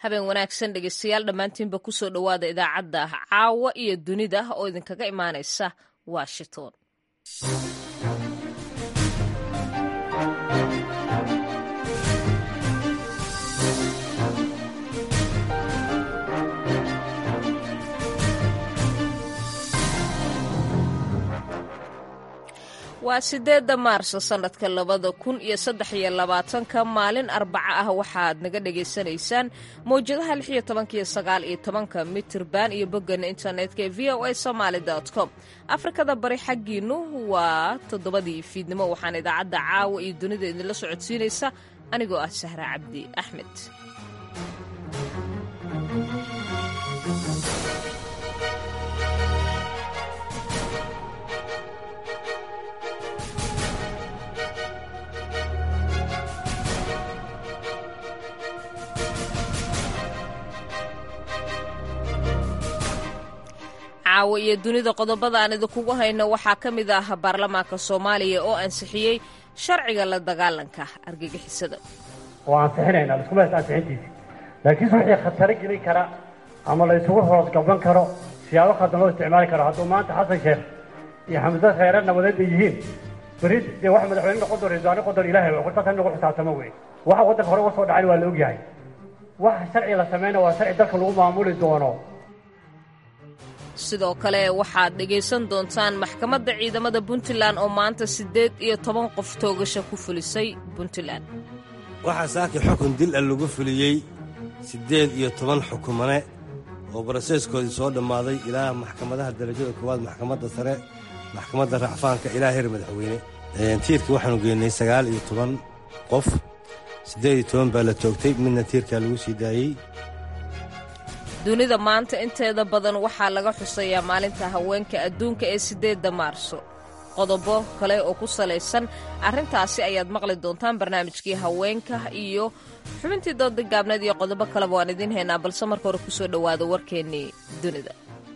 habeen wanaagsan dhegeystayaal dhammaantiinba kusoo dhowaada idaacadda caawa iyo dunida oo idinkaga imaanaysa washington waa sideedda maarso sannadka labada kun iyo saddex iyo labaatanka maalin arbaca ah waxaad naga dhagaysanaysaan mawjadaha lix iyo tobanka iyo sagaal iyo tobanka mitirban iyo boggana internetka ee v o a somaali com afrikada bari xaggiinu waa toddobadii fiidnimo waxaana idaacadda caawa iyo dunida idinla socodsiinaysa anigoo ah sahra cabdi axmed caawa iyo dunida qodobada aan idinkugu hayno waxaa ka mid ah baarlamaanka soomaaliya oo ansixiyey sharciga la dagaalanka argagixisada oo ansixinayna laskuma haysta ansixintiisi laakiinse wixii khataro gelin kara ama la isugu hoosgaban karo siyaabo khaldan loo isticmaali karo hadduu maanta xasan sheekh iyo xamse khayre nabadeed ay yihiin beri dee wax madaxweyne noqon doon raiswaane noqon doon ilahay wartaas in lagu xisaabtamo wey waxa waddanka hore uga soo dhacayn waa la ogyahay waxa sharci la samayna waa sharci dalka lagu maamuli doono sidoo kale waxaad dhegaysan doontaan maxkamadda ciidamada puntland oo maanta siddeed iyo toban qof toogasha ku fulisay puntland waxaa saakii xukun dil a lagu fuliyey siddeed iyo toban xukumane oo baraseeskoodii soo dhammaaday ilaa maxkamadaha darajada koowaad maxkamadda sare maxkamadda racfaanka ilaa heer madaxweyne tiirkii waxaanu geynay sagaal iyo toban qof siddeed iyo toban baa la toogtay midna tiirkaa lagu sii daayey dunida maanta inteeda badan waxaa laga xusayaa maalinta haweenka adduunka ee siddeedda maarso qodobo kale oo ku salaysan arrintaasi ayaad maqli doontaan barnaamijkii haweenka iyo xubintii dooda gaabneed iyo qodobo kaleba waan idiin haynaa balse marka hore kusoo dhowaada warkeennii dunida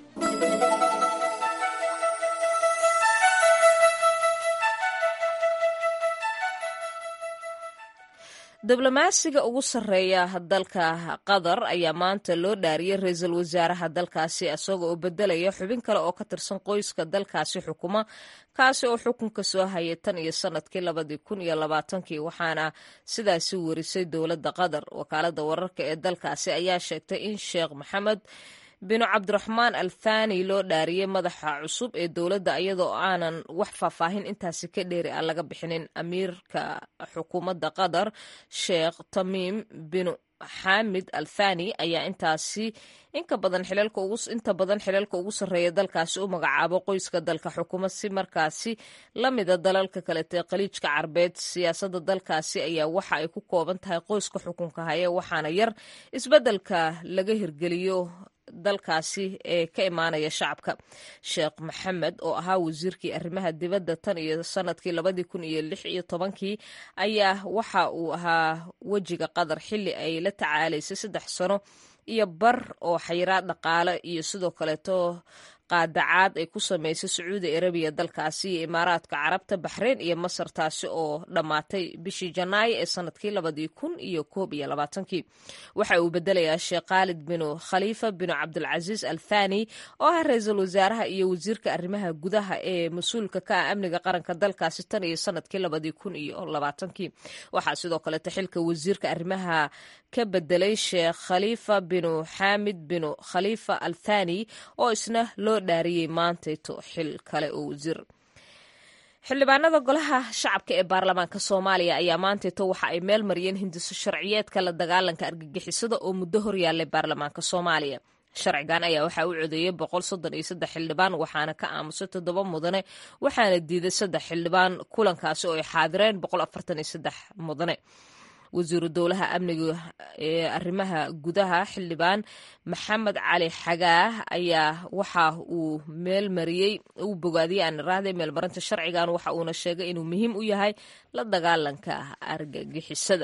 diblomaasiga ugu sarreeya dalka qatar ayaa maanta loo dhaariyey ra-iisul wasaaraha dalkaasi isaga oo bedelaya xubin kale oo ka tirsan qoyska dalkaasi xukuma kaasi oo xukunka soo hayay tan iyo sanadkii labadii kun iyo labaatankii waxaana sidaasi warisay dowladda qatar wakaaladda wararka ee dalkaasi ayaa sheegtay in sheekh maxamed binu cabdiraxmaan alfani loo dhaariyey madaxa cusub ee dowladda iyadoo aanan wax faahfaahin intaasi ka dheeri ah laga bixinin amiirka xukuumadda qatar sheekh tamiim binu xaamid alfani ayaa intaasi inka badan xilalka ugu inta badan xilalka ugu sarreeya dalkaasi u magacaabo qoyska dalka xukuma si markaasi la mida dalalka kalete khaliijka carbeed siyaasadda dalkaasi ayaa waxa ay ku kooban tahay qoyska xukunka haya waxaana yar isbeddelka laga hirgeliyo dalkaasi ee ka imaanaya shacabka sheekh maxamed oo ahaa wasiirkii arrimaha dibadda tan iyo sanadkii labadii kun iyo lix iyo tobankii ayaa waxa uu ahaa wejiga qatar xilli ay la tacaalaysay saddex sano iyo bar oo xayiraad dhaqaale iyo sidoo kaleeto qaadacaad ay ku samaysay sacuudi arabiya dalkaasi iyo imaaraadka carabta baxreyn iyo masar taasi oo dhammaatay bishii janaayo ee sanadkii labadii kun iyo koob iyo labaatankii waxa uu bedelayaa sheekh khaalid binu khaliifa binu cabdilcasiis al thani oo ah ra-iisul wasaaraha iyo wasiirka arrimaha gudaha ee mas-uulka ka ah amniga qaranka dalkaasi tan iyo sanadkii labadii kun iyo labaatankii waxaa sidoo kaleeto xilka wasiirka arrimaha ka bedelay sheekh khaliifa binu xaamid binu khaliifa al thani oo isna loo dhaariyey maantayto xil kale oo wasiir xildhibaanada golaha shacabka ee baarlamaanka soomaaliya ayaa maantayto waxa ay meel mariyeen hindiso sharciyeedka la dagaalanka argagixisada oo muddo horyaalay baarlamaanka soomaaliya sharcigan ayaa waxaa u codeeyey boqol soddon iyo saddex xildhibaan waxaana ka aamusay toddoba mudane waxaana diiday saddex xildhibaan kulankaasi oo ay xaadireen boqol afartan iyo saddex mudane wasiiru dowlaha amniga ee arrimaha gudaha xildhibaan maxamed cali xagaah ayaa waxa uu meel mariyey uu bogaadiyey aan iraahday meelmarinta sharcigan waxa uuna sheegay inuu muhiim u yahay la dagaalanka argagixisada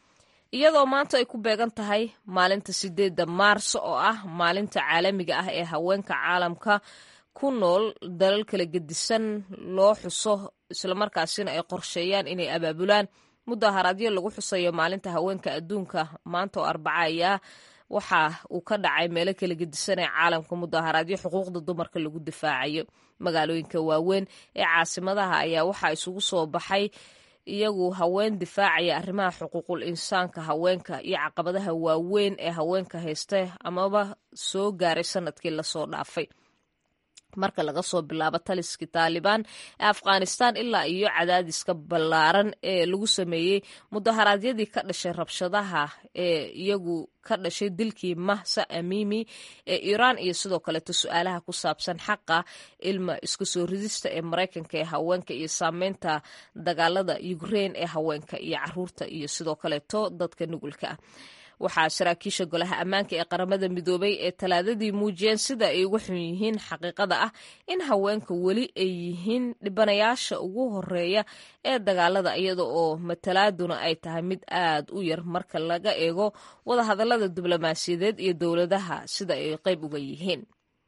iyadoo maanta ay ku beegan tahay maalinta sideedda maarso oo ah maalinta caalamiga ah ee haweenka caalamka ku nool dalal kala gedisan loo xuso islamarkaasina ay qorsheeyaan inay abaabulaan mudaharaadyo lagu xusayo maalinta haweenka adduunka maanta oo arbaca ayaa waxa uu ka dhacay meelo kala gedisan ee caalamka mudaharaadyo xuquuqda dumarka lagu difaacayo magaalooyinka waaweyn ee caasimadaha ayaa waxaa isugu soo baxay iyagu haween difaacaya arrimaha xuquuqul insaanka haweenka iyo caqabadaha waaweyn ee haweenka haysta amaba soo gaaray sanadkii lasoo dhaafay marka laga soo bilaabo taliskii taalibaan ee afghanistan ilaa iyo cadaadiska ballaaran ee lagu sameeyey mudaharaadyadii ka dhashay rabshadaha ee iyagu ka dhashay dilkii mahsa amimi ee iiraan iyo sidoo kaleeto su-aalaha ku saabsan xaqa ilma isku soo ridista ee maraykanka ee haweenka iyo saameynta dagaalada ukrein ee haweenka iyo caruurta iyo sidoo kaleeto dadka nugulka ah waxaa saraakiisha golaha ammaanka ee qaramada midoobay ee talaadadii muujiyeen sida ay uga xun yihiin xaqiiqada ah in haweenka weli ay yihiin dhibanayaasha ugu horeeya ee dagaalada iyada oo matalaaduna ay tahay mid aad u yar marka laga eego wadahadalada diblomaasiyadeed iyo dowladaha sida ay qayb uga yihiin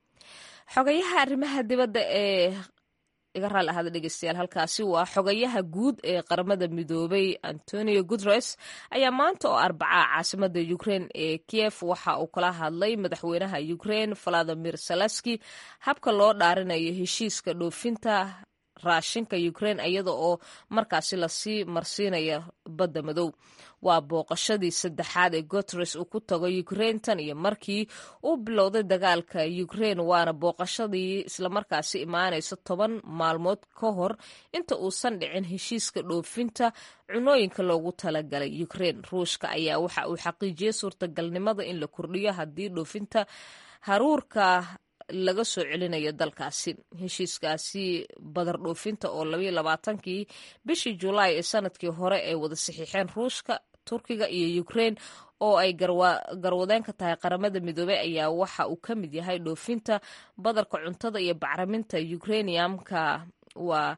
xogayaha arrimaha dibadda ee iga raali ahada dhegeystayaal halkaasi waa xogayaha guud ee qaramada midoobay antonio guteres ayaa maanta oo arbacaa caasimada ukrein ee kiev waxa uu kala hadlay madaxweynaha ukrein valadimir salaski habka loo dhaarinayo heshiiska dhoofinta raashinka ukrein iyada oo markaasi lasii marsiinaya badda madow waa booqashadii saddexaad ee guteres uu ku tago ukrein tan iyo markii uu bilowday dagaalka ukrein waana booqashadii islamarkaasi imaanaysa toban maalmood ka hor inta uusan dhicin heshiiska dhoofinta cunooyinka loogu talagalay ukrein ruushka ayaa waxa uu xaqiijiyey suurtagalnimada in la kordhiyo haddii dhoofinta haruurka laga soo celinayo dalkaasi heshiiskaasi badar dhoofinta oo labayo labaatankii bishii julaay ee sanadkii hore ay wada saxiixeen ruushka turkiga iyo ukrein oo ay garwadeen ka tahay qaramada midoobey ayaa waxa uu ka mid yahay dhoofinta badarka cuntada iyo bacriminta ukrainiamka waa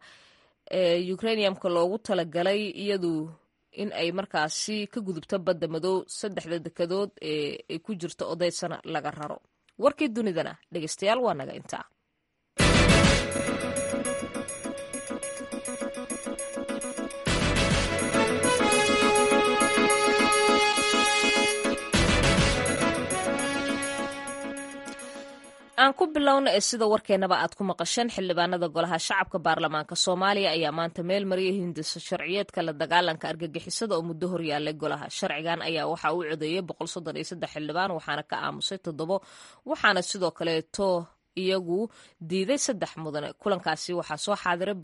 ukrainiamka loogu talagalay iyadu in ay markaasi ka gudubto badda madow saddexda dekadood ee ay ku jirto odaysana laga raro warkii dunidana dhegeystayaal waa naga intaa aan ku bilowna ee sida warkeenaba aad ku maqasheen xildhibaanada golaha shacabka baarlamaanka soomaaliya ayaa maanta meel mariyay hindiso sharciyeedka la dagaalanka argagixisada oo muddo horyaalay golaha sharcigan ayaa waxa uu codeeyey xildhibaan waxaana ka aamusay toddobo waxaana sidoo kaleeto iyagu diiday saddex mudane kulankaasi waxaa soo xaadiray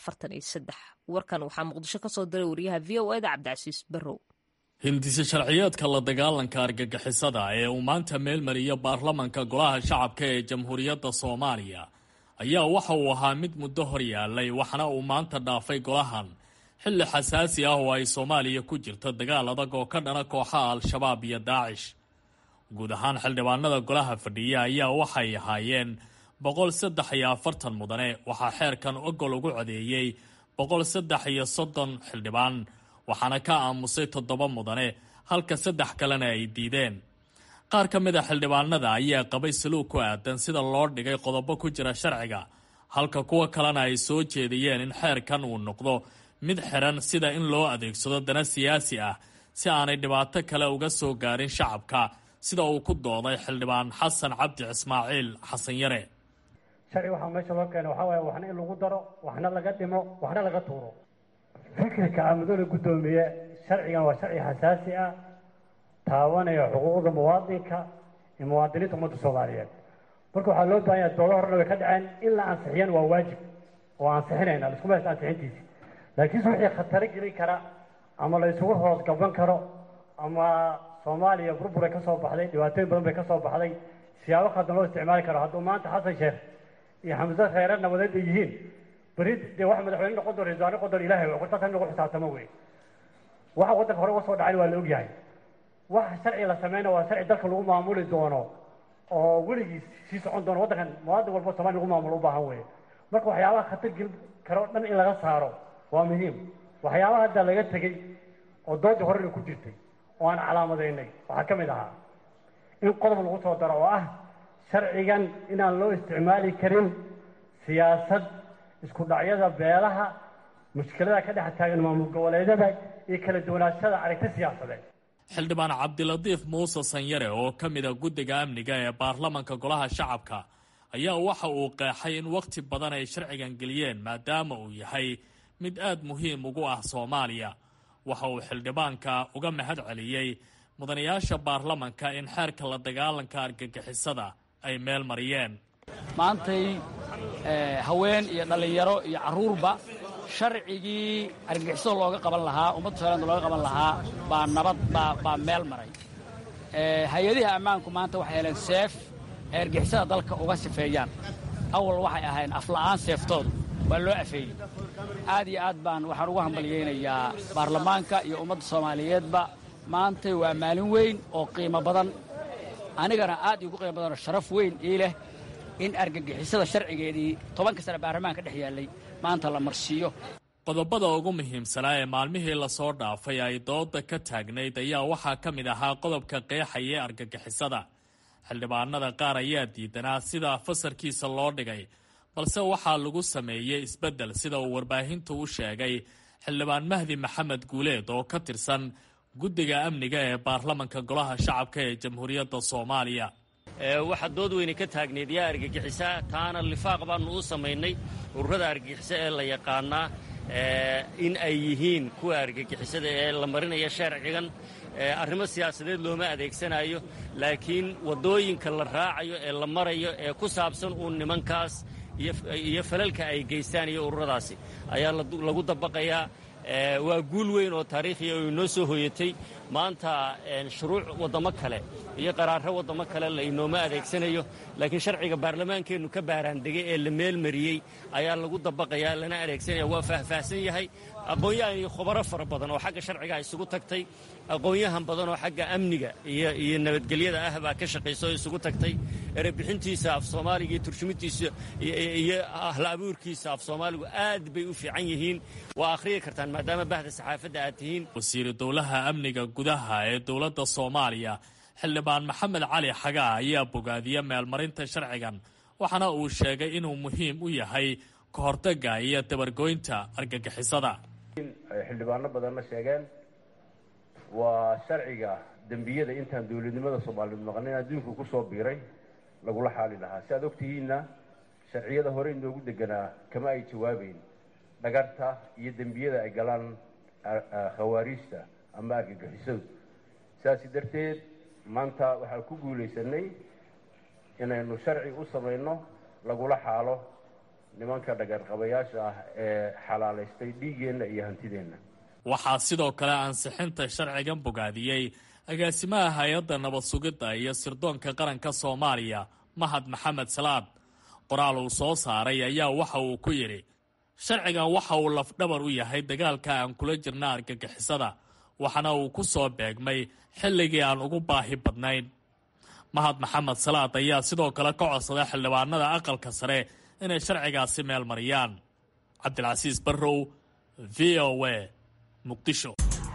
warkan waxaa muqdisho kasoo diray wariyaha v o eda cabdicasiis barrow hindise sharciyeedka la dagaalanka argagixisada ee uu maanta meelmariyo baarlamanka golaha shacabka ee jamhuuriyadda soomaaliya ayaa waxa uu ahaa mid muddo hor yaalay waxaana uu maanta dhaafay golahan xilli xasaasi ah oo ay soomaaliya ku jirto dagaal adag oo ka dhana kooxaha al-shabaab iyo daacish guud ahaan xildhibaanada golaha fadhiya ayaa waxay ahaayeen boqol saddex iyo afartan mudane waxaa xeerkan ogol ugu codeeyey boqol saddex iyo soddon xildhibaan waxaana ka aamusay toddoba mudane halka saddex kalena ay diideen qaar ka mid a xildhibaanada ayaa qabay saluug ku aadan sida loo dhigay qodobo ku jira sharciga halka kuwa kalena ay soo jeediyeen in xeerkan uu noqdo mid xiran sida in loo adeegsado dana siyaasi ah si aanay dhibaato kale uga soo gaarin shacabka sida uu ku dooday xildhibaan xasan cabdi ismaaciil xasan yare sharci waxaa meesha loo keena waxaa waaye waxna in lagu daro waxna laga dhimo waxna laga tuuro fikirka amadooda guddoomiye sharcigan waa sharci xasaasi ah taabanaya xuquuqda muwaadinka iyo muwaadiniinta ummadda soomaaliyeed marka waxaa loo baahan yaha doodo horena way ka dhaceen in la ansixiyana waa waajib oo ansixinayna laskuma haysta ansixintiisi laakiinse wixii khataro gelin kara ama la isugu hoos gaban karo ama soomaaliya burburay ka soo baxday dhibaatooyin badan bay ka soo baxday siyaabo khaldan loo isticmaali karo hadduu maanta xasan sheekh iyo xamse kheyre nabadeed ay yihiin beri dee wax madaxweyne noqon doon raiisul noqon doon ilahay wa taas in lagu xisaabtamo wey waxa waddanka hore uga soo dhacay waa la ogyahay waxa sharci la sameyna waa sharci dalka lagu maamuli doono oo weligiis sii socon doono waddankan muwaadin walba somalia lagu maamulo u baahan wey marka waxyaabaha khatar gelin karo dhan in laga saaro waa muhiim waxyaabaha hadda laga tegey oo doodii horena ku jirtay oo aan calaamadaynay waxaa ka mid ahaa in qodob lagu soo daro oo ah sharcigan inaan loo isticmaali karin siyaasad isku dhacyada beelaha mushkilada ka dhex taagan maamul goboleedyada iyo kala duwanaashada aragti siyaasadeed xildhibaan cabdilatiif muuse sanyare oo ka mida guddiga amniga ee baarlamanka golaha shacabka ayaa waxa uu qeexay in wakhti badan ay sharcigan geliyeen maadaama uu yahay mid aad muhiim ugu ah soomaaliya waxa uu xildhibaanka uga mahad celiyey mudanayaasha baarlamanka in xeerka la dagaalanka argagixisada ay meel mariyeen maantay haween iyo dhallinyaro iyo carruurba sharcigii argagixisada looga qaban lahaa ummadda soomaalida looga qaban lahaa baa nabad baa meel maray hay-adiha ammaanku maanta waxay heleen seef ay argixisada dalka uga sifeeyaan awal waxay ahayn afla'aan seeftoodu waa loo afeeyey aad iyo aad baan waxaan ugu hambalyaynayaa baarlamaanka iyo ummadda soomaaliyeedba maantay waa maalin weyn oo qiimo badan anigana aad iigu qiimo badanoo sharaf weyn ii leh in argagixisada sharcigeedii tobanka sane baarlamaanka dhex yaallay maanta la marsiiyo qodobada ugu muhiimsanaa ee maalmihii lasoo dhaafay ay dooda ka taagnayd ayaa waxaa ka mid ahaa qodobka qeexaya ee argagixisada xildhibaanada qaar ayaa diidanaa sida fasarkiisa loo dhigay balse waxaa lagu sameeyey isbeddel sida uu warbaahintu u sheegay xildhibaan mahdi maxamed guuleed oo ka tirsan guddiga amniga ee baarlamanka golaha shacabka ee jamhuuriyadda soomaaliya waxaa dood weyne ka taagneed yaa argagixisa taana lifaaq baannu u samaynay ururada argagixisa ee la yaqaanaa in ay yihiin kuwa argagixisada ee la marinaya sharcigan arrimo siyaasadeed looma adeegsanayo laakiin waddooyinka la raacayo ee la marayo ee ku saabsan uun nimankaas iyo falalka ay geystaan iyo ururadaasi ayaa lagu dabaqayaa waa guul weyn oo taariikhiya oo inoo soo hoyatay maanta shuruuc waddamo kale iyo qaraarro waddamo kale la inooma adeegsanayo laakiin sharciga baarlamaankeennu ka baaraandegay ee la meelmariyey ayaa lagu dabaqayaa lana adeegsanaya waa faahfaahsan yahay aqoon-yahan iyo khubaro fara badan oo xagga sharciga isugu tagtay aqoon-yahan badan oo xagga amniga iyo nabadgelyada ah baa ka shaqaysa oo isugu tagtay erebixintiisa af soomaaliga iyo turjumintiisa iyo ahla abuurkiisa af soomaaligu aad bay u fiican yihiin waa akhriyi kartaan maadaama bahda saxaafadda aad tihiin wasiiru dowlaha amniga gudaha ee dowladda soomaaliya xildhibaan maxamed cali xagaa ayaa bogaadiya meelmarinta sharcigan waxaana uu sheegay inuu muhiim u yahay ka hortagga iyo dabargoynta argagixisada xildhibaano badanna sheegeen waa sharciga dembiyada intaan dowladnimada soomaaliyeed maqnayn adduunku ku soo biiray lagula xaali lahaa si aad ogtihiinna sharciyada hore inoogu deganaa kama ay jawaabeyn dhagarta iyo dembiyada ay galaan khawaariijta ama argagixisadu sidaasi darteed maanta waxaan ku guulaysanay inaynu sharci u samayno lagula xaalo nimanka dhagarqabayaasha ah ee xalaalaystay dhiiggeenna iyo hantideenna waxaa sidoo kale ansixinta sharcigan bogaadiyey agaasimaha hay-adda nabad sugidda iyo sirdoonka qaranka soomaaliya mahad maxamed salaad qoraal uu soo saaray ayaa waxa uu ku yidhi sharcigan waxa uu lafdhabar u yahay dagaalka aan kula jirna argagixisada waxaana uu ku soo beegmay xilligii aan ugu baahi badnayn mahad maxamed salaad ayaa sidoo kale ka codsaday xildhibaanada aqalka sare inay sharcigaasi meel mariyaan cabdilcasiis barrow v o a muqdisho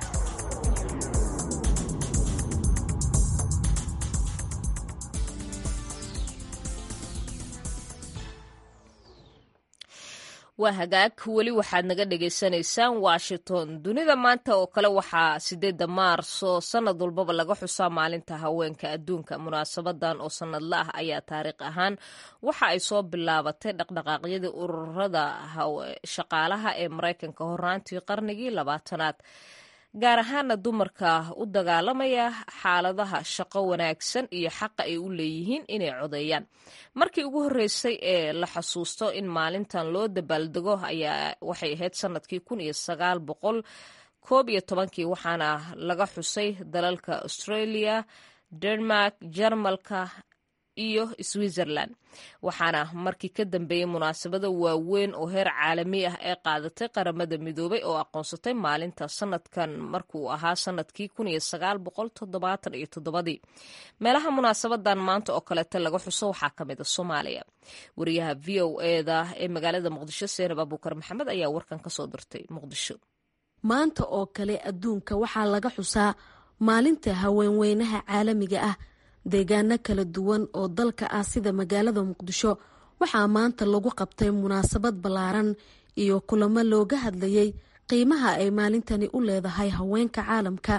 waa hagaag weli waxaad naga dhagaysanaysaan washington dunida maanta oo kale waxaa sideedda maarso sanad walbaba laga xusaa maalinta haweenka adduunka munaasabadan oo sanadla ah ayaa taariikh ahaan waxa ay soo bilaabatay dhaqdhaqaaqyadii ururada shaqaalaha ee maraykanka horaantii qarnigii labaatanaad gaar ahaana dumarka u dagaalamaya xaaladaha shaqo wanaagsan iyo xaqa ay u leeyihiin inay codeeyaan markii ugu horreysay ee la xasuusto in maalintan loo dabaaldego ayaa waxay ahayd sanadkii kun iyo sagaal boqol koob iyo tobankii waxaana laga xusay dalalka australia denmark jarmalka iyo switzerland waxaana markii ka dambeeyey munaasabada waaweyn oo heer caalami ah ee qaadatay qaramada midoobay oo aqoonsatay maalinta sanadkan markuu ahaa sanadkii kun iyo sagaal boqol toddobaatan iyo toddobadii meelaha munaasabadan maanta oo kaleeta laga xuso waxaa ka mid a soomaaliya wariyaha v o eda ee magaalada muqdisho seenab abuukar maxamed ayaa warkan kasoo dirtay muqdisho maanta oo kale adduunka waxaa laga xusaa maalinta haweenweynaha caalamiga ah deegaano kala duwan oo dalka ah sida magaalada muqdisho waxaa maanta lagu qabtay munaasabad ballaaran iyo kulamo looga hadlayay qiimaha ay maalintani u leedahay haweenka caalamka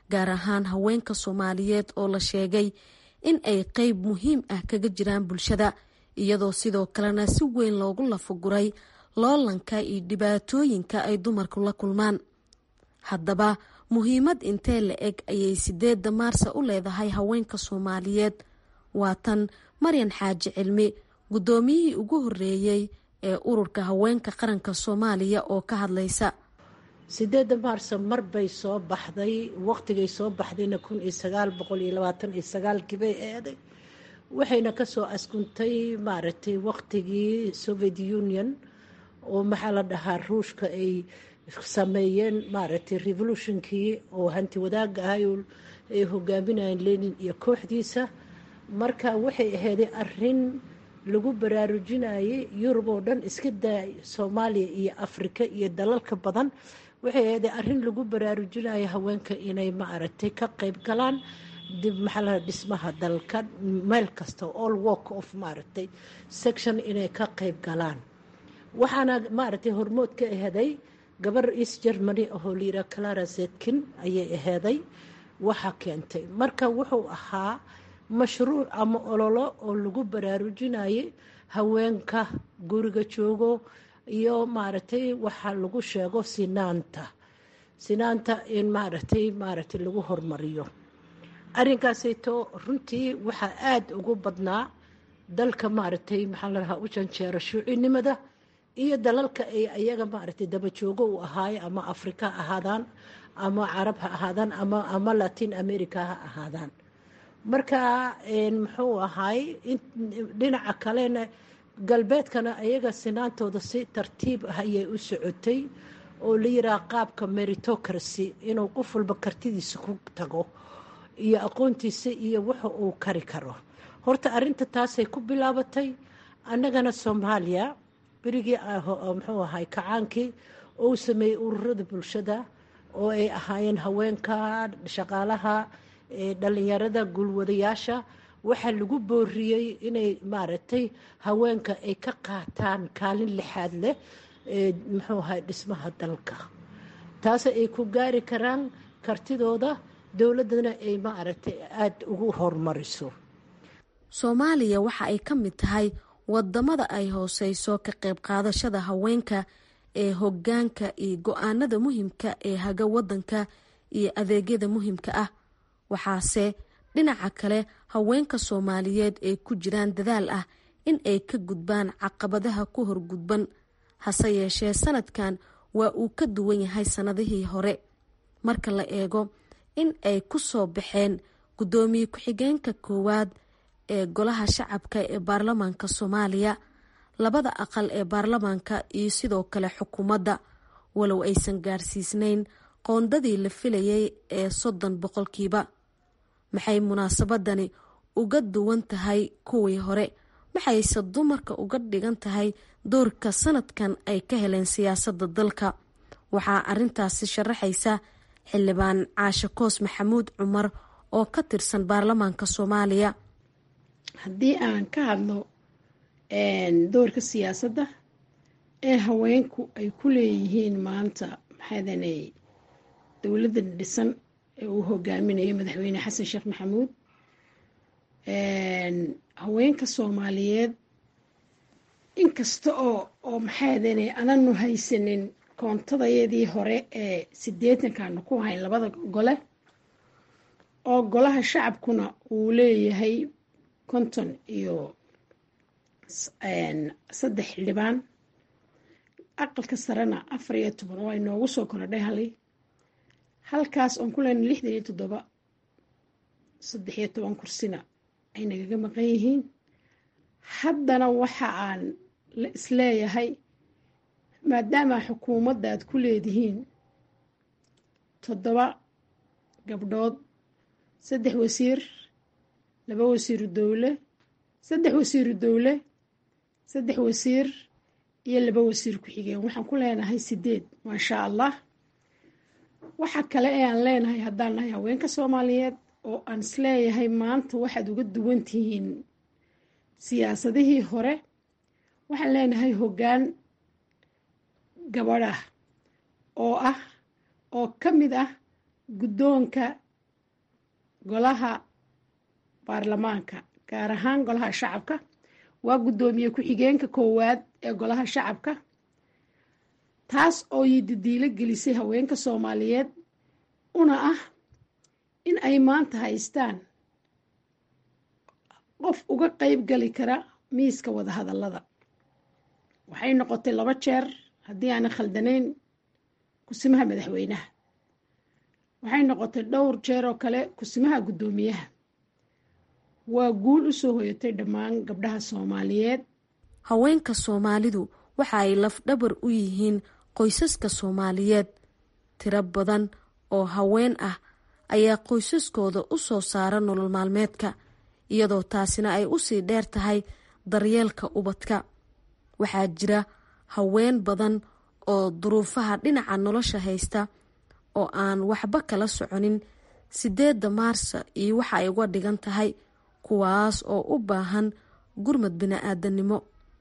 gaar ahaan haweenka soomaaliyeed oo la sheegay in ay qeyb muhiim ah kaga jiraan bulshada iyadoo sidoo kalena si weyn loogu lafaguray loolanka iyo dhibaatooyinka ay dumarku la kulmaan haddaba muhiimad intee la eg ayay sideedda maarsa u leedahay haweenka soomaaliyeed waa tan maryan xaaji cilmi guddoomiyihii ugu horeeyey ee ururka haweenka qaranka soomaaliya oo ka hadlaysa sideedda maarso mar bay soo baxday waqtigay soo baxdayna kun iyo sagaal boqol iyo labaatan iyo sagaalkii bay eeday waxayna kasoo askuntay maaragtay waqtigii soviet union oo maxaa la dhahaa ruushka ay sameeyeen maaragtay revolutionkii oo hanti wadaaga ahay ay hogaaminayeen lenin iyo kooxdiisa marka waxay aheyday arin lagu baraarujinayay yurub oo dhan iska daa soomaaliya iyo afrika iyo dalalka badan waxay aheyday arin lagu baraarujinayo haweenka inay maaragtay ka qeyb galaan dib maxaa dhismaha dalka meel kasta all work of maaragtay section inay ka qeyb galaan waxaana maaragtay hormood ka aheeday gabar east germany ahoo layira clara zetkin ayay aheeday waxa keentay marka wuxuu ahaa mashruuc ama ololo oo lagu baraarujinayay haweenka guriga joogo iyo maaragtay waxaa lagu sheego sinaanta sinaanta in maaragtay maaragtay lagu hormariyo arrinkaasayto runtii waxaa aada ugu badnaa dalka maaragtay maxaa la dhahaa u janjeero shuucinimada iyo dalalka ay ayaga maaragtay dabajoogo u ahaaye ama afrika ha ahaadaan ama carab ha ahaadaan ama ama latin america ha ahaadaan marka muxuu ahaay dhinaca kalena galbeedkana ayaga sinaantooda si tartiib ah ayay u socotay oo la yiraha qaabka meritocracy inuu qof walba kartidiisa ku tago iyo aqoontiisa iyo waxa uu kari karo horta arinta taasay ku bilaabatay annagana soomaaliya berigii muxuu ahay kacaankii ou sameeyey ururada bulshada oo ay ahaayeen haweenka shaqaalaha dhalinyarada guulwadayaasha waxaa lagu booriyey inay maaragtay haweenka ay ka qaataan kaalin lixaad leh muxuu ahay dhismaha dalka taase ay ku gaari karaan kartidooda dowladdana ay maaragtay aada ugu horumariso soomaaliya waxa ay ka mid tahay wadamada ay hooseyso ka qayb qaadashada haweenka ee hogaanka iyo go-aanada muhiimka ee haga wadanka iyo adeegyada muhiimka ah waxaase dhinaca kale haweenka soomaaliyeed ay ku jiraan dadaal ah in ay ka gudbaan caqabadaha ku horgudban hase yeeshee sanadkan waa uu ka duwan yahay sannadihii hore marka la eego in ay ku soo baxeen guddoomiye ku-xigeenka koowaad ee golaha shacabka ee baarlamaanka soomaaliya labada aqal ee baarlamaanka iyo sidoo kale xukuumadda walow aysan gaarsiisnayn qoondadii la filayay ee soddon boqolkiiba maxay munaasabadani uga duwan tahay kuwii hore maxayse dumarka uga dhigan tahay doorka sanadkan ay ka heleen siyaasadda dalka waxaa arintaasi sharaxaysa xildhibaan caashe koos maxamuud cumar oo ka tirsan baarlamaanka soomaaliya haddii aan ka hadlo doorka siyaasadda ee haweenku ay ku leeyihiin maanta maxaadanay dowladda dhisan ee uu hogaaminayo madaxweyne xasan sheekh maxamuud haweenka soomaaliyeed inkasta oo oo maxaadanay ananu haysanin koontadayadii hore ee sideetankaanu ku hayn labada gole oo golaha shacabkuna uu leeyahay konton iyo saddex xildhibaan aqalka sarena afar iyo toban oo ay noogu soo korodhay halay halkaas oon ku leenay lixdan iyo toddoba saddex iyo toban kursina ay nagaga maqan yihiin haddana waxa aan la isleeyahay maadaama xukuumadda aad ku leedihiin toddoba gabdhood saddex wasiir laba wasiiru dowle saddex wasiiru dowle saddex wasiir iyo laba wasiir ku-xigeen waxaan ku leenahay sideed maashaa allah waxa kale ee aan leenahay haddaan nahay haweenka soomaaliyeed oo aan isleeyahay maanta waxaad uga duwan tihiin siyaasadihii hore waxaan leenahay hoggaan gabadh ah oo ah oo ka mid ah guddoonka golaha baarlamaanka gaar ahaan golaha shacabka waa guddoomiye ku-xigeenka koowaad ee golaha shacabka taas oo yididiilo gelisay haweenka soomaaliyeed una ah in ay maanta haystaan qof uga qeyb gali kara miiska wadahadallada waxay noqotay laba jeer haddii aanan khaldanayn kusimaha madaxweynaha waxay noqotay dhowr jeer oo kale kusimaha guddoomiyaha waa guul u soo hoyatay dhammaan gabdhaha soomaaliyeed haweenka soomaalidu waxa ay lafdhabar u yihiin qoysaska soomaaliyeed tiro badan oo haween ah ayaa qoysaskooda u soo saara nolol maalmeedka iyadoo taasina ay usii dheer tahay daryeelka ubadka waxaa jira haween badan oo duruufaha dhinaca nolosha haysta oo aan waxba kala soconin sideedda maarsa iyo waxa ay uga dhigan tahay kuwaas oo u baahan gurmad bini-aadanimo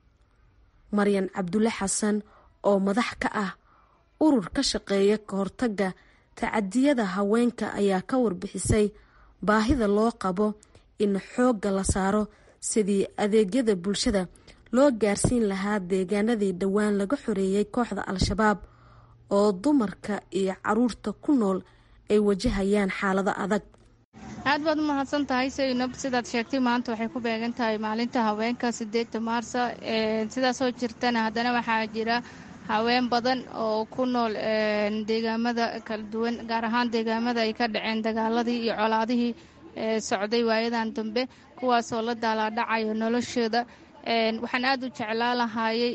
maryan cabdulle xasan oo madax ka ah urur ka shaqeeya ka hortagga tacadiyada haweenka ayaa ka warbixisay baahida loo qabo in xoogga la saaro sidii adeegyada bulshada loo gaarsiin lahaa deegaanadii dhowaan laga xoreeyey kooxda al-shabaab oo dumarka iyo caruurta ku nool ay wajahayaan xaalado adag aad baad u mahadsan tahay saynab sidaad sheegtay maanta waxay ku beegan tahay maalinta haweenka sideedda maarsa sidaasoo jirtana haddana waxaa jira haween badan oo ku nool deegaamada kala duwan gaar ahaan deegaamada ay ka dhaceen dagaaladii iyo colaadihii socday waayadan dambe kuwaasoo la daalaadhacayo noloshooda waxaan aad u jeclaa lahaayey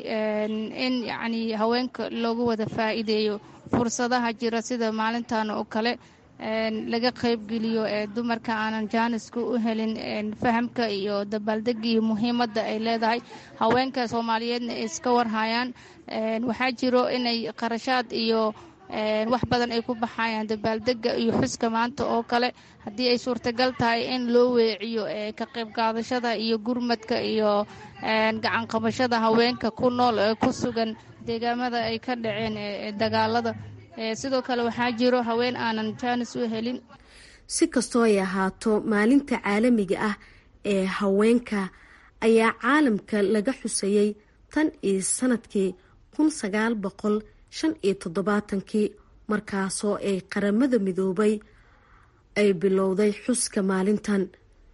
in yacnii haweenka loogu wada faa'iideeyo fursadaha jira sida maalintan oo kale laga qaybgeliyo dumarka aanan jaaniska u helin fahamka iyo dabaaldega iyo muhiimadda ay leedahay haweenka soomaaliyeedna ay iska warhayaan waxaa jiro inay qarashaad iyo wax badan ay ku baxayaan dabaaldega iyo xuska maanta oo kale haddii ay suurtagal tahay in loo weeciyo ka qayb qaadashada iyo gurmadka iyo gacanqabashada haweenka ku nool ee ku sugan deegaamada ay ka dhaceen dagaalada sidoo kale waxaa jiro haween aanan jaanis u helin si kastoo ay ahaato maalinta caalamiga ah ee haweenka ayaa caalamka laga xusayey tan iyo sanadkii kun sagaal boqol shan iyo toddobaatankii markaasoo ay qaramada midoobay ay bilowday xuska maalintan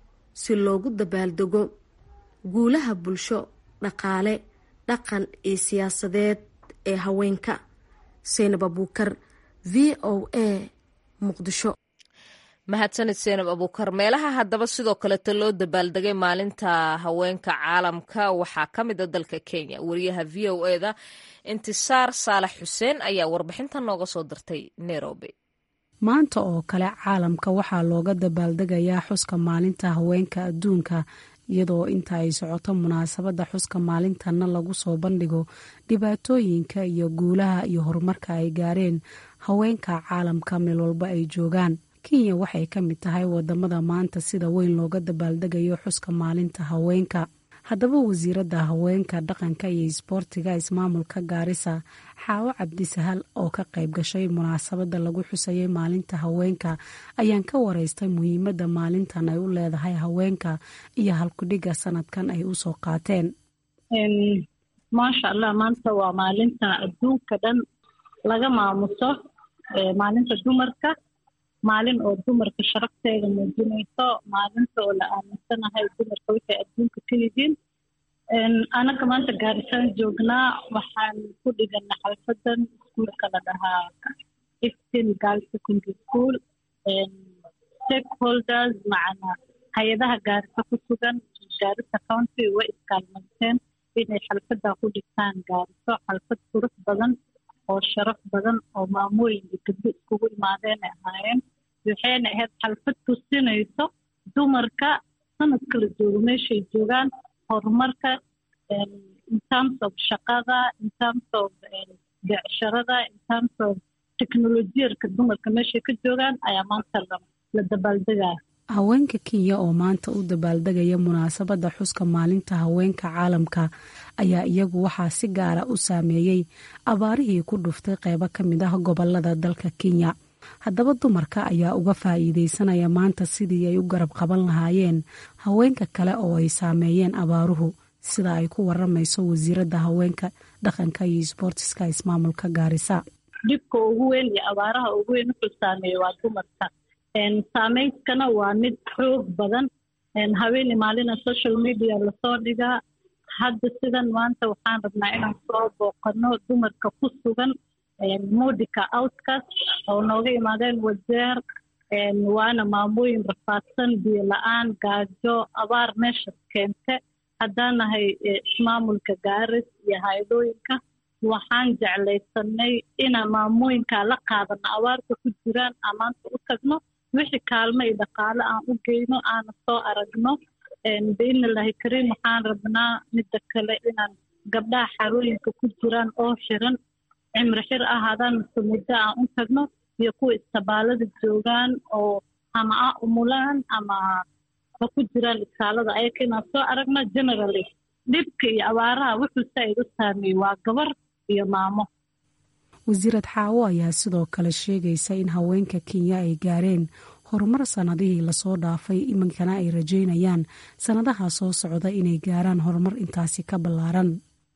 si loogu dabaaldego guulaha bulsho dhaqaale dhaqan iyo siyaasadeed ee haweenka seynab abuukar v o a muqdisho mahadsanid seenab abuukar meelaha haddaba sidoo kaleeta loo dabaaldegay maalinta haweenka caalamka waxaa ka mid a dalka kenya wariyaha v o e da intisaar saalax xuseen ayaa warbixintan nooga soo dirtay nairobi maanta oo kale caalamka waxaa looga dabaaldegayaa xuska maalinta haweenka adduunka iyadoo inta ay socoto munaasabadda xuska maalintanna lagu soo bandhigo dhibaatooyinka iyo guulaha iyo horumarka ay gaareen haweenka caalamka meel walba ay joogaan kenya waxay ka mid tahay wadamada maanta sida weyn looga dabaaldegayo xuska maalinta haweenka haddaba wasiiradda haweenka dhaqanka iyo isboortiga ismaamulka gaarisa xaawo cabdisahal oo ka qayb gashay munaasabadda lagu xusayay maalinta haweenka ayaan ka wareystay muhiimadda maalintan ay u leedahay haweenka iyo halkudhigga sanadkan ay usoo qaateen maasha allah maanta waa maalinta adduunka dhan laga maamuso maalinta dumarka maalin oo dumarka sharafteeda muujinayso maalinta oo la aaminsanahay dumarka waxay adduunka ka yihiin anaga maanta gaarisaan joognaa waxaan ku dhigana xalfadan iskuulka la dhahaa iftin girl secondary school stakeholders macana hay-adaha gaarisa ku sugan gaarisa county way iskaalmaysteen inay xalfadaa ku dhigtaan gaariso xalfad qurux badan oo sharaf badan oo maamooyin iyo gabdo iskugu imaadeen ay ahaayeen waxayna ahayd xalfad tusinayso dumarka sanad kala joogo meeshay joogaan horumarka in terms of shaqada in terms of becsharada in terms of teknolojiyarka dumarka meeshay ka joogaan ayaa maanta la dabaaldegaya haweenka kenya oo maanta u dabaaldegaya munaasabadda xuska maalinta haweenka caalamka ayaa iyagu waxaa si gaara u saameeyey abaarihii ku dhuftay qeybo ka mid ah gobolada dalka kenya haddaba dumarka ayaa uga faa'iideysanaya maanta sidii ay u garab qaban lahaayeen haweenka kale oo ay saameeyeen abaaruhu sida ay ku waramayso wasiiradda haweenka dhaqanka iyo isboortiska ismaamulka gaarisa dhibka ugu weyn iyo abaaraha ugu weyn wuxuu saameeya waa dumarka saameyskana waa mid xoog badan habeeni maalina social media lasoo dhigaa hadda sidan maanta waxaan rabnaa inaan soo booqano dumarka ku sugan mudika outcas oo nooga imaadeen wajeer waana maamooyin rafaadsan biyo la-aan gaajo abaar meesha keente haddaan nahay ismaamulka gaaris iyo hay-adooyinka waxaan jeclaysanay inaan maamooyinkaa la qaadano abaarta ku jiraan aan maanta u tagno wixii kaalmo iyo dhaqaale aan u geyno aana soo aragno biidnillahi kariim waxaan rabnaa midda kale inaan gabdhaha xarooyinka ku jiraan oo xiran cimri xir ahaadaan mise muddo aan u tagno iyo kuwa istabaalada joogaan oo ama a umulaan ama ha ku jiraan iskaalada ayaka inaan soo aragno generally dhibka iyo abaaraha wuxuu saa-id u saameeyey waa gabar iyo maamo wasiirad xaawo ayaa sidoo kale sheegaysa in haweenka kenya ay gaareen horumar sanadihii lasoo dhaafay iminkana ay rajeynayaan sanadaha soo socda inay gaaraan horumar intaasi ka ballaaran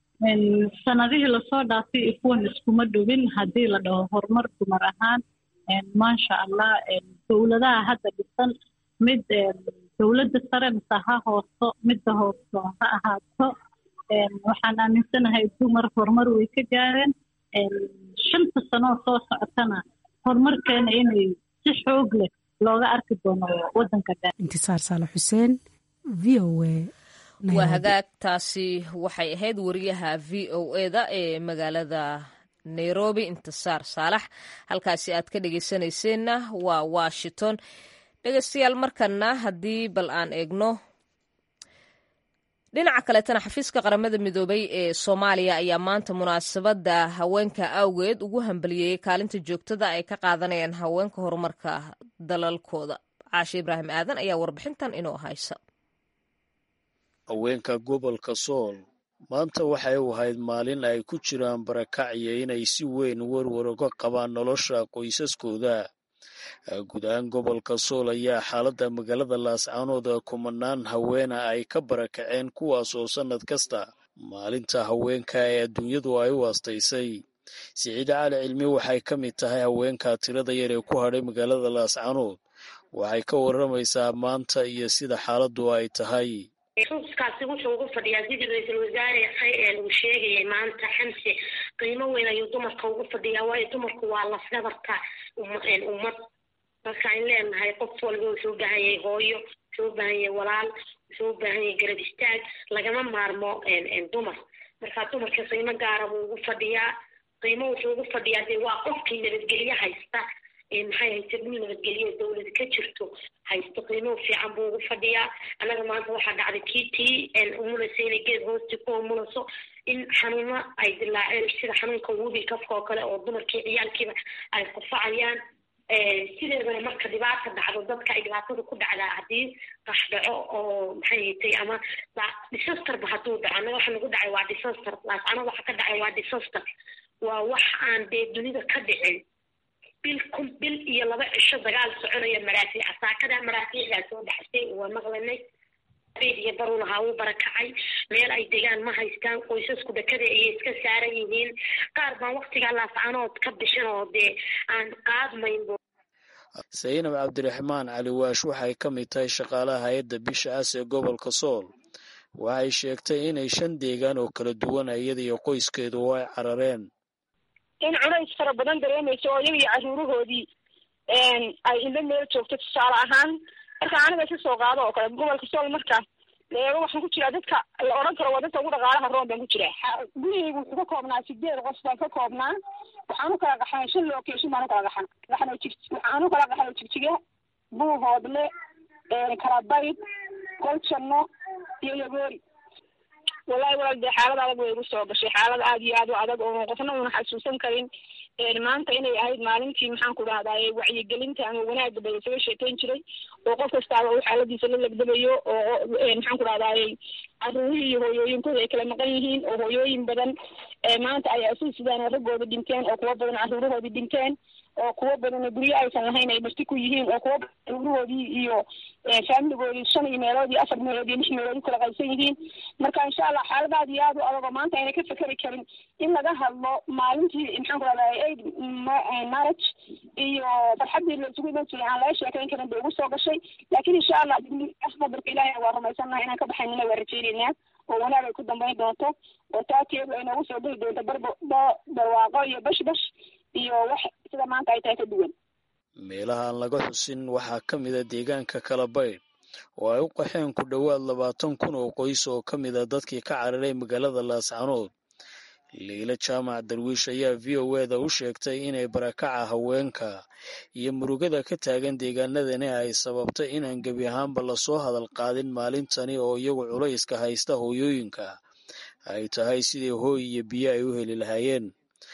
sanadihii lasoo dhaafay iyo kuwan iskuma dhowin haddii la dhaho horumar dumar ahaan maasha allah dowladaha hadda dhisan mid dowladda sare mise ha hooso midda hooso ha ahaato waxaan aaminsanahay dumar horumar way ka gaareen shanta sanoo soo socotana horumarkeena inay si xoog leh looga arki doono wadanka intisaar saale xuseen v o a waa hagaagtaasi waxay ahayd wariyaha v o eda ee magaalada nairobi intisaar saalax halkaasi aad ka dhegeysanayseena waa washington dhegeystayaal markana haddii bal aan eegno dhinaca kaleetana xafiiska qaramada midoobay ee soomaaliya ayaa maanta munaasabadda haweenka awgeed ugu hambaliyeyey kaalinta joogtada ay ka qaadanayaan haweenka horumarka dalalkooda caashe ibraahim aadan ayaa warbixintan inoo haysa haweenka gobolka sool maanta waxay u ahayd maalin ay ku jiraan barakacyo inay si weyn werwar uga qabaan nolosha qoysaskooda guud ahaan gobolka sool ayaa xaaladda magaalada laascaanooda kumanaan haweena ay ka barakaceen kuwaas oo sannad kasta maalinta haweenka ee adduunyadu ay u aastaysay siciide cali cilmi waxay ka mid tahay haweenka tirada yar ee ku hadhay magaalada laascaanood waxay ka warramaysaa maanta iyo sida xaaladdu ay tahay xuuskaasi wuxuu ugu fadhiyaa sidii ra-iisul wasaare uu sheegayay maanta xamse qiimo weyn ayuu dumarka ugu fadhiyaa waayo dumarku waa lafdabarka ummad markaan leenahay qof walba wuxuu u baahan yahay hooyo wuxuu u baahan yahay walaal wuxuu u baahan yahay garab istaag lagama maarmo dumar marka dumarka qiimo gaara buu ugu fadhiyaa qiimo wuxuu ugu fadhiyaa dee waa qofkii nabadgelye haysta maxay hayse dhul nabadgelye dowlad ka jirto haysto qiimo fiican buu ugu fadhiyaa annaga maanta waxaa dhacday kiitii umulaysa inay geed hoosti ku umulayso in xanuuno ay dilaaceen sida xanuunka wubi kafka oo kale oo dumarkii ciyaalkiiba ay qufacayaan sideedana marka dhibaata dhacdo dadka ay dhibaatada ku dhacdaa haddii qax dhaco oo maxay haytay ama disasterba hadduu dhaco annaga waxa nagu dhacay waa disaster laascano waxa ka dhacay waa disaster waa wax aan dee dunida ka dhicin bil kun bil iyo laba cisho dagaal soconaya maraafiic saakada maraafiicdaa soo dhaxsay waa maqlanay beed iyo baruu lahaa wuu barakacay meel ay degaan ma haystaan qoysasku dhakada ayay iska saaran yihiin qaar baan waktigaa laascanood ka bixin oo dee aan qaadmayn saynab cabdiraxmaan cali waash waxay ka mid tahay shaqaalaha hay-adda bisha cas ee gobolka sool waxay sheegtay inay shan deegaan oo kala duwan iyada iyo qoyskeedu oo ay carareen in culays fara badan dareemayso oo iyaga iyo caruurahoodii ay ila meel joogto tusaale ahaan marka aniga si soo qaado oo kale gobolka sool marka leego waxaan ku jiraa dadka la odhan karo waa dadka ugu dhaqaalaha roon baan ku jiraa gurigaygu wuxuu ka koobnaa sideed qof baan ka koobnaa waxaan u kala qaxnay shan location baan u kala qaxan qaxno jig waxaan u kala qaxnay jigjiga buuhoodle kalabayd goljanno iyo yagoori wallahi walaal dee xaalad adag way igu soo gashay xaalad aad iyo aad u adag oo qofna una xasuusan karin maanta inay ahayd maalintii maxaan ku dhahdaye wacyigelinta ama wanaagga bay isaga sheekeyn jiray oo qof kastaaba uu xaaladiisa la legdamayo oo maxaan ku dhahdaye caruurihii iyo hooyooyinkooda ay kala maqan yihiin oo hooyooyin badan maanta ay asu sidaan raggooda dhinteen oo kuwo badan caruurahoodii dhinteen oo kuwo badan guryo aysan lahayn ay marti ku yihiin oo kuwo badan caruurahoodii iyo faamiligoodii shan iyo meelood iyo afar meelood iyo lix meelood u kala qaybsan yihiin marka insha allah xaalad aad iyo aad u adag oo maanta ayna ka fekeri karin in laga hadlo maalintii maxaan ku rahdaa aid marriage iyo farxaddii la isugu iman jiray aan laga sheekayn karin bay ugu soo gashay laakiin insha allah qadarka ilaahay waa rumaysannaha inaan ka baxaynana waa rajeynaynaa oo wanaag ay ku dambayn doonto oo taakeedu ay noogu soo geli doonto barbo barwaaqo iyo bash bash iyo wax sida maanta ay tahay ka duwan meelaha aan laga xusin waxaa ka mida deegaanka kalabaydh oo ay u qaxeen ku dhowaad labaatan kun oo qoys oo ka mid a dadkii ka cararay magaalada laascanood liila jaamac darwiish ayaa v o eda u sheegtay inay barakaca haweenka iyo murugada ka taagan deegaanadani ay sababtay inaan gebi ahaanba lasoo hadal qaadin maalintani oo iyagu culayska haysta hooyooyinka ay tahay sidii hooy iyo biyo ay u heli lahaayeen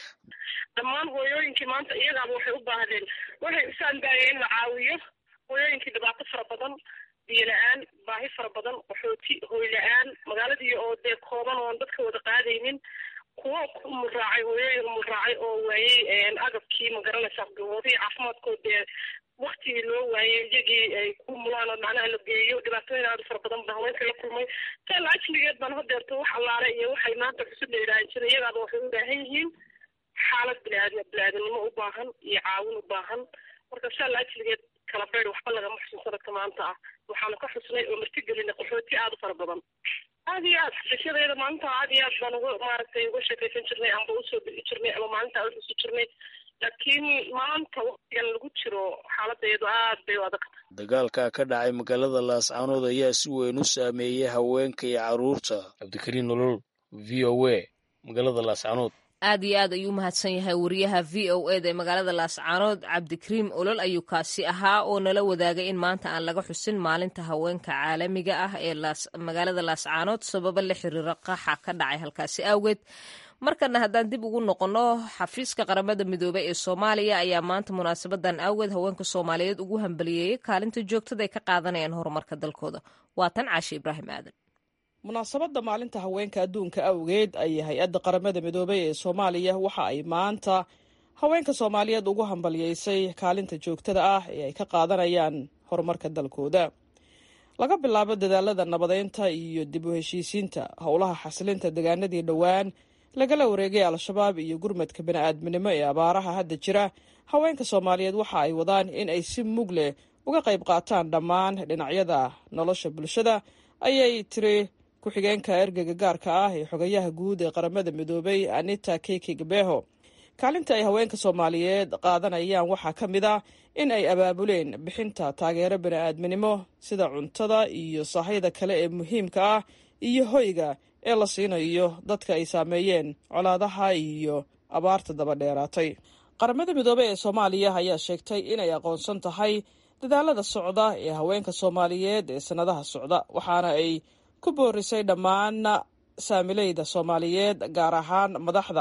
dhammaan hooyooyinkii maanta iyagaaba waxay u baahdeen waxay isaan daayeen in la caawiyo hooyooyinkii dhibaato fara badan biyo la-aan baahi fara badan qaxooti hooy la-aan magaaladii oo dee kooban oon dadka wada qaadaynin kuwo muraacay hooyooyin muraacay oo waayey agabkii magaranaysaa gaboodihii caafimaadkood dee waktigii loo waayey iyagii ay ku mulaan oo macnaha la geeyo dhibaatooyin aad fara badan ba haweenka la kulmay taala ajligeed baan hadeerto wax allaale iyo waxay maanta xusub la yidhaahan jiray iyagaaba waxay u baahan yihiin xaalad biniaadam biniaadanimo u baahan iyo caawin u baahan marka saala ajligeed kala beyd waxba lagama xusin sanadka maanta ah waxaanu ka xusnay oo martigelinay qaxooti aada u fara badan aad iyo aad xishadeeda maalinta aad iyo aad baan uga maaragtay uga sheekaysan jirnay amba usoo bixi jirnay ama maalinta u xusi jirnay laakiin maanta waktigan lagu jiro xaaladeedu aad bay u adag dagaalka ka dhacay magaalada laascanood ayaa si weyn u saameeyey haweenka iyo carruurta cabdikariin nolol v o a magaalada laascanood aad iyo aad ayuu mahadsan yahay wariyaha v o eda ee magaalada laascaanood cabdikariim olol ayuu kaasi ahaa oo nala wadaagay in maanta aan laga xusin maalinta haweenka caalamiga ah ee magaalada laascaanood sababo la xiriira qaxa ka dhacay halkaasi awgeed markana haddaan dib ugu noqonno xafiiska qaramada midoobey ee soomaaliya ayaa maanta munaasabadan awgeed haweenka soomaaliyeed ugu hambaliyeeyey kaalinta joogtada ay ka qaadanayaan horumarka dalkooda waa tan caashi ibraahim aadan munaasabadda maalinta haweenka adduunka awgeed ayay hay-adda qaramada midoobey ee soomaaliya waxa ay maanta haweenka soomaaliyeed ugu hambalyeysay kaalinta joogtada ah ee ay ka qaadanayaan horumarka dalkooda laga bilaabo dadaalada nabadeynta iyo dib u heshiisiinta howlaha xasilinta degaanadii dhowaan lagala wareegay al-shabaab iyo gurmadka bani-aadminimo ee abaaraha hadda jira haweenka soomaaliyeed waxa ay wadaan in ay si mug leh uga qayb qaataan dhammaan dhinacyada nolosha bulshada ayay tiri ku-xigeenka ergeyga gaarka ah ee xogayaha guud ee qaramada midoobay anita keki gabeho kaalinta ay haweenka soomaaliyeed qaadanayaan waxaa ka mid ah in ay abaabuleen bixinta taageero bani-aadminimo sida cuntada iyo sahayda kale ee muhiimka ah iyo hoyga ee la siinayo dadka ay saameeyeen colaadaha iyo abaarta daba dheeraatay qaramada midoobey ee soomaaliya ayaa sheegtay inay aqoonsan tahay dadaalada socda ee haweenka soomaaliyeed ee sannadaha socda waxaana ay ku boorisay dhammaan saamileyda soomaaliyeed gaar ahaan madaxda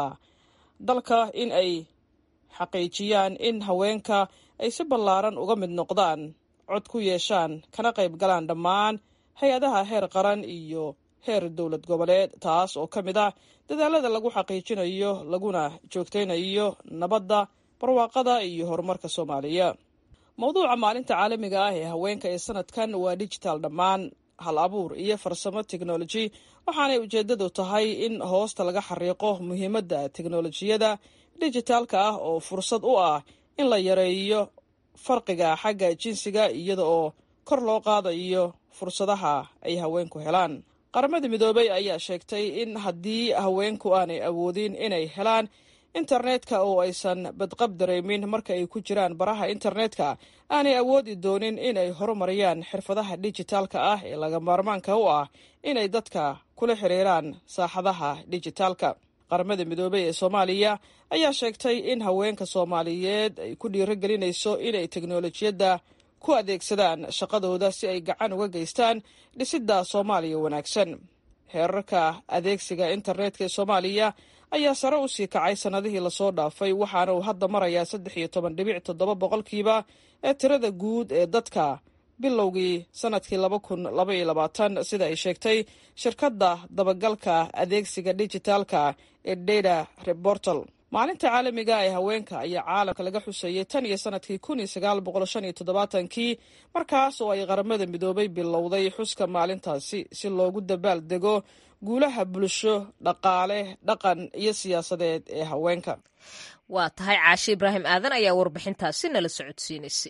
dalka in ay xaqiijiyaan in haweenka ay si ballaaran uga mid noqdaan cod ku yeeshaan kana qayb galaan dhammaan hay-adaha heer qaran iyo heer dowlad goboleed taas oo ka mid ah dadaalada lagu xaqiijinayo laguna joogtaynayo nabadda barwaaqada iyo horumarka soomaaliya mowduuca maalinta caalamiga ah ee haweenka ee sanadkan waa digital dhammaan hal abuur iyo farsamo teknoloji waxaanay ujeedadu tahay in hoosta laga xariiqo muhiimadda teknolojiyada dijitaalka ah oo fursad u ah in la yareeyo farqiga xagga jinsiga iyada oo kor loo qaadayo fursadaha ay haweenku helaan qaramada midoobey ayaa sheegtay in haddii haweenku aanay awoodin inay helaan internetka oo aysan badqab dareemin marka ay ku jiraan baraha internetka aanay awoodi doonin inay horumariyaan xirfadaha dijitaalka ah ee laga maarmaanka u ah inay dadka kula xiriiraan saaxadaha dijitaalka qaramada midoobey ee soomaaliya ayaa sheegtay in haweenka soomaaliyeed ay ku dhiirogelinayso inay teknolojiyadda ku adeegsadaan shaqadooda si ay gacan uga geystaan dhisidda soomaaliya wanaagsan heerarka adeegsiga internetka ee soomaaliya ayaa sare u sii kacay sannadihii lasoo dhaafay waxaana uu hadda marayaa saddex iyo toban dhibic toddoba boqolkiiba ee tirada guud ee dadka bilowgii sanadkii laba kun laba iyo labaatan sida ay sheegtay shirkadda dabagalka adeegsiga dijitaalka ee data reportal maalinta caalamiga ee haweenka ayaa caalamka laga xuseeyey tan iyo sanadkii kun iyo sagaal boqol shan iyo toddobaatankii markaas oo ay qaramada midoobay bilowday xuska maalintaasi si loogu dabaal dego guulaha bulsho dhaqaale dhaqan iyo siyaasadeed ee haweenka waa tahay caashe ibraahim aadan ayaa warbixintaasi nala socodsiinaysay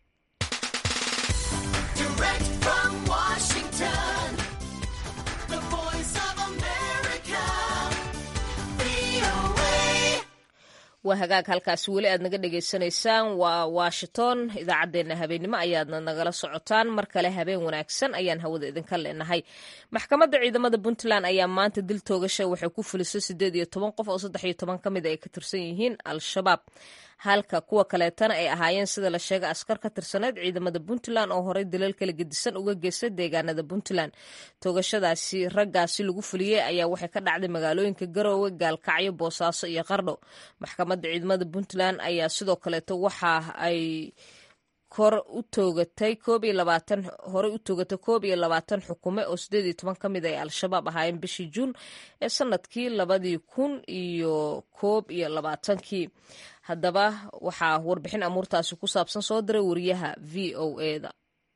waa hagaag halkaasi weli aad naga dhagaysanaysaan waa washington idaacaddeenna habeennimo ayaadna nagala socotaan mar kale habeen wanaagsan ayaan hawada idinka leenahay maxkamadda ciidamada puntland ayaa maanta dil toogasha waxay ku fulisay siddeed iyo toban qof oo saddex iyo toban ka mid ay ka tirsan yihiin al-shabaab halka kuwa kaleetana ay ahaayeen sida la sheegay askar ka tirsaneyd ciidamada puntland oo horey dalal kala gedisan uga geystay deegaanada puntland toogashadaasi raggaasi lagu fuliyey ayaa waxay ka dhacday magaalooyinka garoowe gaalkacyo boosaaso iyo qardho maxkamadda ciidamada puntland ayaa sidoo kaleeto waxa ay kor u toogatay koob iyo labaatan horey u toogatay koob iyo labaatan xukume oo sideed iyo toban ka mid ay al-shabaab ahaayeen bishii juun ee sanadkii labadii kun iyo koob iyo labaatankii haddaba waxaa warbixin amuurtaasi ku saabsan soo diray wariyaha v o eda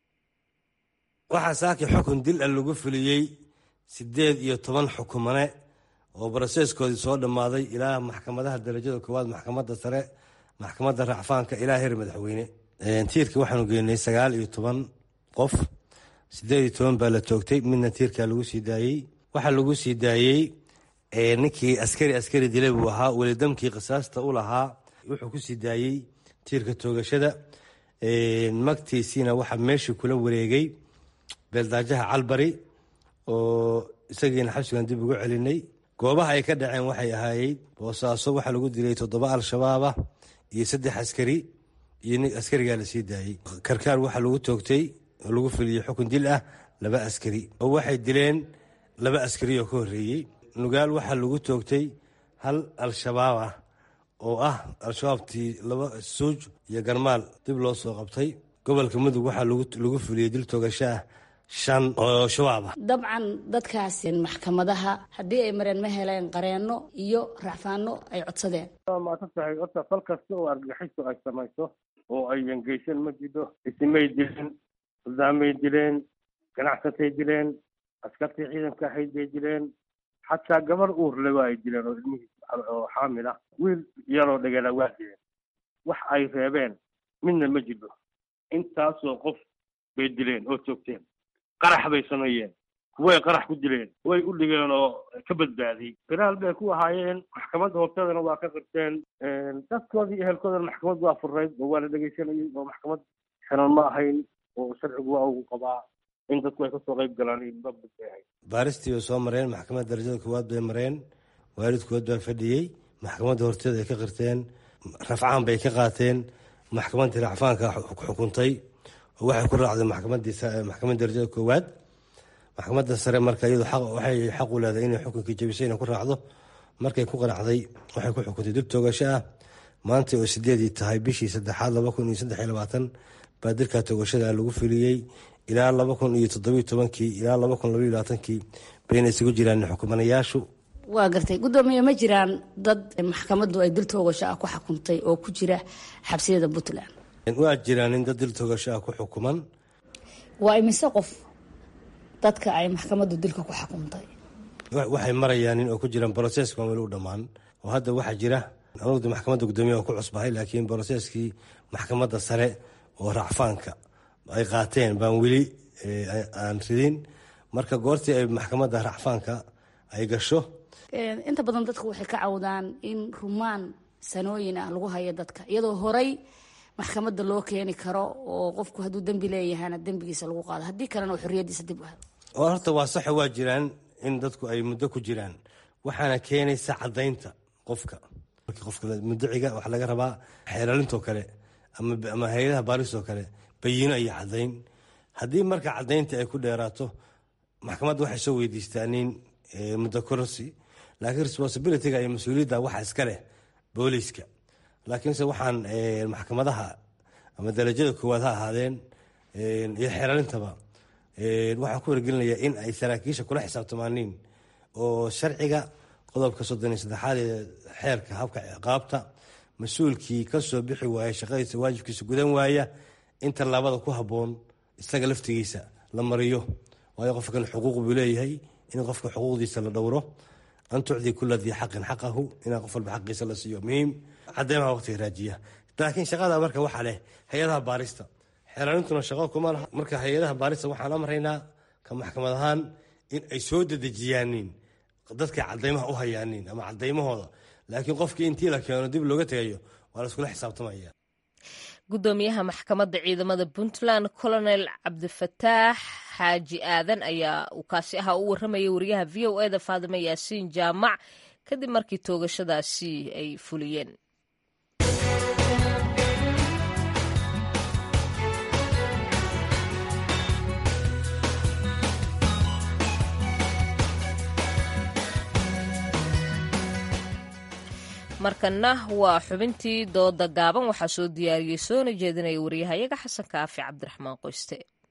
waxaa saaki xukun dil a lagu fuliyey siddeed iyo toban xukumane oo baraseeskoodii soo dhammaaday ilaa maxkamadaha darajada koowaad maxkamadda sare maxkamadda racfaanka ilaa heer madaxweyne tiirka waxaanu geynay sagaal iyo toban qof siddeed iyo toban baa la toogtay midna tiirkaa lagu sii daayey waxaa lagu sii daayey ninkii askari askari dilay buu ahaa welidamkii qisaasta u lahaa wuxuu ku sii daayey tiirka toogashada magtiisiina waxaa meeshii kula wareegay beeldaajaha calbari oo isagiina xabsigan dib ugu celinay goobaha ay ka dhaceen waxay ahaayey boosaaso waxaa lagu dilay toddoba al-shabaabah iyo saddex askari iyo askarigaa lasii daayey karkaar waxaa lagu toogtay oo lagu fuliyey xukun dil ah laba askari oo waxay dileen laba askari oo ka horreeyey nugaal waxaa lagu toogtay hal al-shabaab ah oo ah al-shabaabtii laba suuj iyo garmaal dib loo soo qabtay gobolka mudug waxaa lagu fuliyey dil toogasho ah shan oo shabaab ah dabcan dadkaas maxkamadaha haddii ay mareen ma heleen qareenno iyo racfaano ay codsadeen waa maadsan tahay horta fal kasta oo argaxiso ay samayso oo ay yangeysan ma jidho isimay dileen hurdaamay dileen ganacsatay dileen askartii ciidanka ahayd bay dileen xataa gabar uurle waa ay dileen oo ilmihii oo xaamil ah wiil yaroo dhagala waa dileen wax ay reebeen midna ma jidho intaasoo qof bay dileen oo toogteen qarax bay sameeyeen kuway qarax ku dileen way u dhigeen oo ka badbaadiyey firaal bay ku ahaayeen maxkamadda hortadana waa ka qirteen dadkoodii ehelkoodana maxkamad waa furayd oo waa la dhegeysanayay oo maxkamad xiran ma ahayn oo sharcigu waa ugu qabaa in dadku ay kasoo qayb galaan babad bay ahayd baaristii bay soo mareen maxkamadda darajada koowaad bay mareen waalidkood baa fadhiyey maxkamadda horteeda ay ka qirteen rafcaan bay ka qaateen maxkamaddii racfaanka xukuntay oo waxay ku raacday maxkamadda darajada koowaad maxkamadda sare marka iyadu waxay xaq u leedahay inay xukunkii jabisay inay ku raacdo markay ku qanacday waxay ku xukuntay dib toogasho ah maanta oo sideedii tahay bishii saddexaad laba kun iyo saddex iyo labaatan baa dilka toogashada lagu fuliyey ilaa laba kun iyo toddobiyo tobankii ilaa laba kun labaiyo labaatankii bayna isugu jiraan xukumanayaashu waa gartay guddoomiye ma jiraan dad maxkamaddu ay dil toogasho ah ku xukuntay oo ku jira xabsiyada puntland waa jiraan in dad dil toogasho ah ku xukuman waa imise qof dadka ay maxkamaddu dilka ku xukuntay waxay marayaan in oo ku jiraan broseska weli u dhammaan oo hadda waxaa jira anugu maxkamadda guddoomiyaha ku cusbahay laakiin broseskii maxkamadda sare oo racfaanka ay qaateen baan weli aan ridin marka goortii ay maxkamadda racfaanka ay gasho inta badan dadku waxay ka cawdaan in rumaan sanooyin ah lagu hayo dadka iyadoo horay maxkamadda loo keeni karo oo qofku hadduu dembi leeyahana dembigiisa lagu qaado haddii kalena oo xorriyaddiisa dib u helo horta waa saxa waa jiraan in dadku ay muddo ku jiraan waxaana keenaysa caddaynta qofka qofka muddaciga waxaa laga rabaa xeelaalintoo kale ama hay-adaha baaristoo kale bayiino iyo caddayn haddii marka caddaynta ay ku dheeraato maxkamadda waxay soo weydiistaa nin muddo kororsi laakiin responsibilityga iyo mas-uuliyadda waxa iska leh booliiska laakiinse waxaan maxkamadaha ama darajada koowaad ha ahaadeen iyo xeeralintaba waxaan ku wargelinayaa in ay saraakiisha kula xisaabtamaaniin oo sharciga qodobka soddon iyo saddexaad ee xeerka habka ciqaabta mas-uulkii ka soo bixi waaya shaqadiisa waajibkiisa gudan waaya in tallaabada ku habboon isaga laftigiisa la mariyo waayo qofkan xuquuq buu leeyahay in qofka xuquuqdiisa la dhowro an tucdi kula dii xaqin xaqahu inaa qof walba xaqiisa la siiyo muhiim cadeymaha waqtiga raajiya laakiin shaqada marka waxaa leh hay-adaha baarista xeerarintuna shaqo kuma laha marka hay-adaha baarista waxaan amraynaa ka maxkamad ahaan in ay soo dedejiyaaniin dadkay cadeymaha u hayaaniin ama cadeymahooda laakiin qofkii intii la keeno dib looga tegayo waa la iskula xisaabtamaya gudoomiyaha maxkamadda ciidamada puntland colonel cabdifataax xaaji aadan ayaa uu kaasi ahaa u warramayay wariyaha v o eda faadime yaasiin jaamac kadib markii toogashadaasi ay fuliyeen markana waa xubintii dooda gaaban waxaa soo diyaariyey soona jeedinaya wariyahayaga xasan kaafi cabdiraxmaan qoyste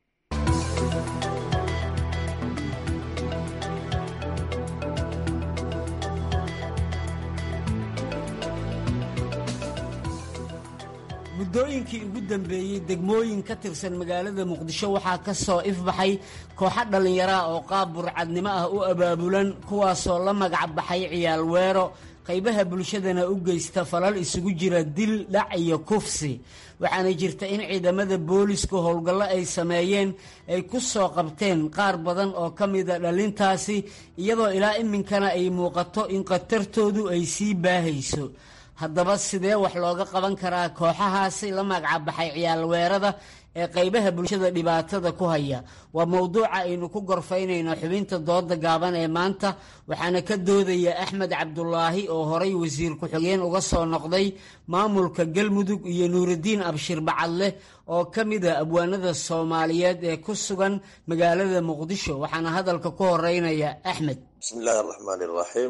muddooyinkii ugu dambeeyey degmooyin ka tirsan magaalada muqdisho waxaa ka soo ifbaxay kooxo dhallinyaraha oo qaab burcadnimo ah u abaabulan kuwaasoo la magac baxay ciyaal weero qaybaha bulshadana u geysta falal isugu jira dil dhac iyo kufsi waxaana jirta in ciidamada boolisku howlgallo ay sameeyeen ay ku soo qabteen qaar badan oo ka mida dhalintaasi iyadoo ilaa iminkana ay muuqato in khatartoodu ay sii baahayso haddaba sidee wax looga qaban karaa kooxahaasi la magacbaxay ciyaalweerada ee qaybaha bulshada dhibaatada ku haya waa mowduuca aynu ku gorfaynayno xubinta dooda gaaban ee maanta waxaana ka doodaya axmed cabdulaahi oo horay wasiir ku-xigeen uga soo noqday maamulka galmudug iyo nuuraddiin abshir bacadleh oo ka mida abwaanada soomaaliyeed ee ku sugan magaalada muqdisho waxaana hadalka ku horeynaya axmed bismillaahi araxmaan iraxiim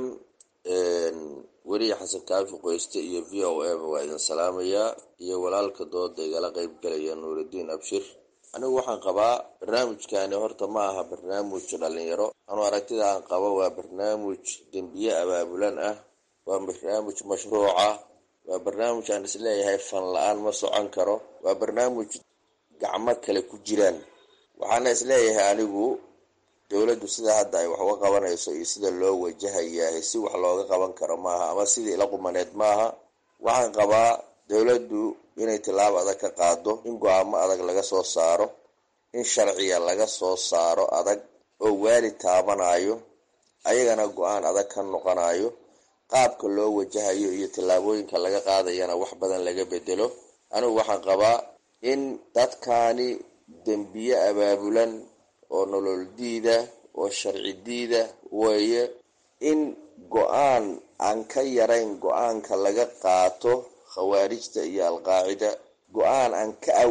weriye xasan kaafi qoyste iyo v o a ba waa idin salaamayaa iyo walaalka dooda igala qeyb galaya nuuraddiin abshir anigu waxaan qabaa barnaamijkani horta ma aha barnaamij dhalinyaro anuu aragtida aan qabo waa barnaamij dembiye abaabulan ah waa barnaamij mashruuca waa barnaamij aan isleeyahay fan la-aan ma socon karo waa barnaamij gacmo kale ku jiraan waxaana isleeyahay anigu dowladdu sida hadda ay wax uga qabanayso iyo sida loo wajahayahay si wax looga qaban karo maaha ama sidii ila qumaneed maaha waxaan qabaa dowladdu inay tilaabo adag ka qaado in go-aamo adag laga soo saaro in sharciga laga soo saaro adag oo waalid taabanayo ayagana go-aan adag ka noqonayo qaabka loo wajahayo iyo tillaabooyinka laga qaadayana wax badan laga bedelo anigu waxaan qabaa in dadkaani dembiye abaabulan oo nolol diida oo sharci diida weeye in go-aan aan ka yarayn go-aanka laga qaato khawaarijta iyo alqaacida go-aan aan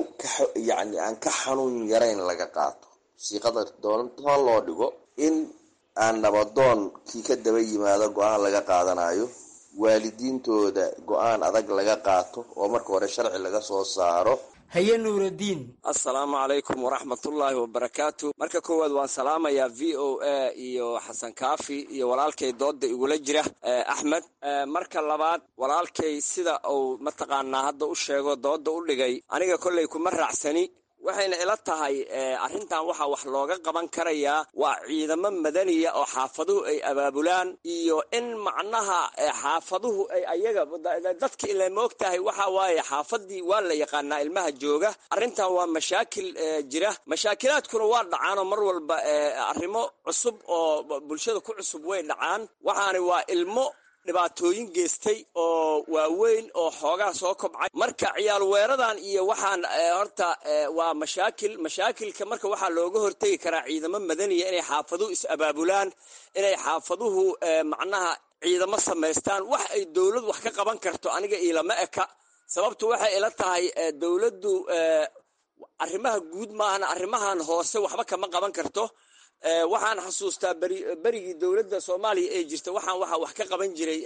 kayacni aan ka xanuun yarayn laga qaato siiqada doonta loo dhigo in aan nabadoon kii ka daba yimaado go-aan laga qaadanayo waalidiintooda go-aan adag laga qaato oo marka hore sharci laga soo saaro haye nuuraddiin assalaamu calaykum waraxmatullaahi wabarakaatu marka koowaad waan salaamayaa v o a iyo xasan kaafi iyo walaalkay dooda igula jira axmed marka labaad walaalkay sida uu mataqaanaa hadda u sheego dooda u dhigay aniga kolley kuma raacsani waxayna ila tahay arrintan waxaa wax looga qaban karayaa waa ciidamo madaniya oo xaafaduhu ay abaabulaan iyo in macnaha xaafaduhu ay ayaga dadka ila moog tahay waxa waaye xaafadii waa la yaqaanaa ilmaha jooga arrintan waa mashaakil jira mashaakilaadkuna waa dhacaanoo mar walba arrimo cusub oo bulshada ku cusub way dhacaan waxaani waa ilmo dhibaatooyin geystay oo waaweyn oo xoogaa soo kobcay marka ciyaal weeradan iyo waxaan horta waa mashaakil mashaakilka marka waxaa looga hortegi karaa ciidamo madaniya inay xaafaduhu is abaabulaan inay xaafaduhu macnaha ciidamo samaystaan wax ay dowlad wax ka qaban karto aniga iilama eka sababtu waxay ila tahay dowladdu arrimaha guud maahana arrimahan hoose waxba kama qaban karto waxaan xasuustaa beri berigii dowladda soomaaliya ee jirta waxaan waxaa wax ka qaban jiray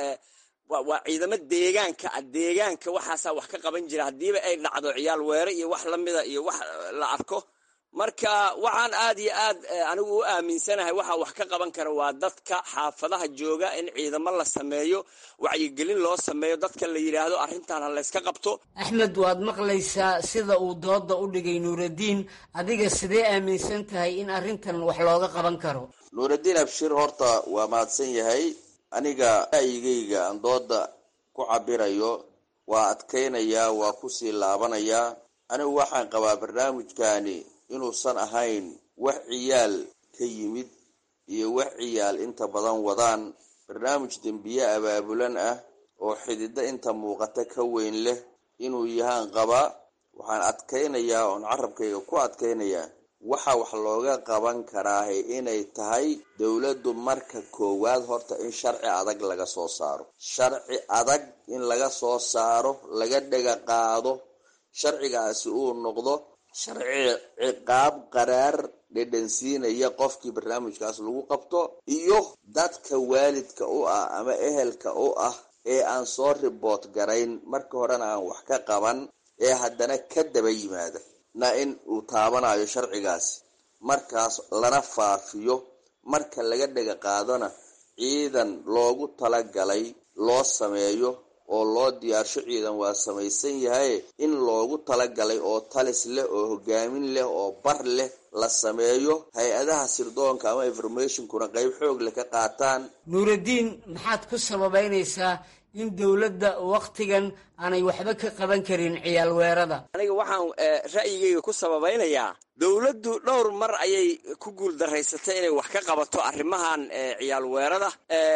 waa ciidamo deegaanka ah deegaanka waxaasaa wax ka qaban jira haddiiba ay dhacdo ciyaal weere iyo wax lamida iyo wax la arko marka waxaan aad iyo aad anigu u aaminsanahay waxaa wax ka qaban kara waa dadka xaafadaha jooga in ciidamo la sameeyo wacyigelin loo sameeyo dadka la yidhaahdo arrintan ha layska qabto axmed waad maqlaysaa sida uu dooda u dhigay nuuraddiin adiga sidee aaminsan tahay in arrintan wax looga qaban karo nuuraddiin abshir horta waa mahadsan yahay aniga ra'yigayga aan dooda ku cabirayo waa adkaynayaa waa kusii laabanayaa anigu waxaan qabaa barnaamijkani inuusan ahayn wax ciyaal ka yimid iyo wax ciyaal inta badan wadaan barnaamij dembiye abaabulan ah oo xididdo inta muuqata ka weyn leh inuu yahaan qabaa waxaan adkaynayaa oon carabkayga ku adkaynayaa waxa wax looga qaban karaahe inay tahay dowladdu marka koowaad horta in sharci adag laga soo saaro sharci adag in laga soo saaro laga dhega qaado sharcigaasi uu noqdo sharci ciqaab qaraar dhedhansiinaya qofkii barnaamijkaas lagu qabto iyo dadka waalidka u ah ama ehelka u ah ee aan soo riboot garayn marka horena aan wax ka qaban ee haddana ka daba yimaada na in uu taabanayo sharcigaasi markaas lana faafiyo marka laga dhega qaadona ciidan loogu talagalay loo sameeyo oo loo diyaarsho ciidan waa samaysan yahay in loogu talagalay oo talis leh oo hogaamin leh oo bar leh la sameeyo hay-adaha sirdoonka ama informationkuna qeyb xoog leh ka qaataan nuuraddiin maxaad ku sababeynaysaa in dowladda waktigan aanay waxba ka qaban karin ciyaal weerada aniga waxaan ra'yigayga ku sababaynayaa dowladdu dhowr mar ayay ku guuldaraysatay inay wax ka qabato arrimahan ciyaal weerada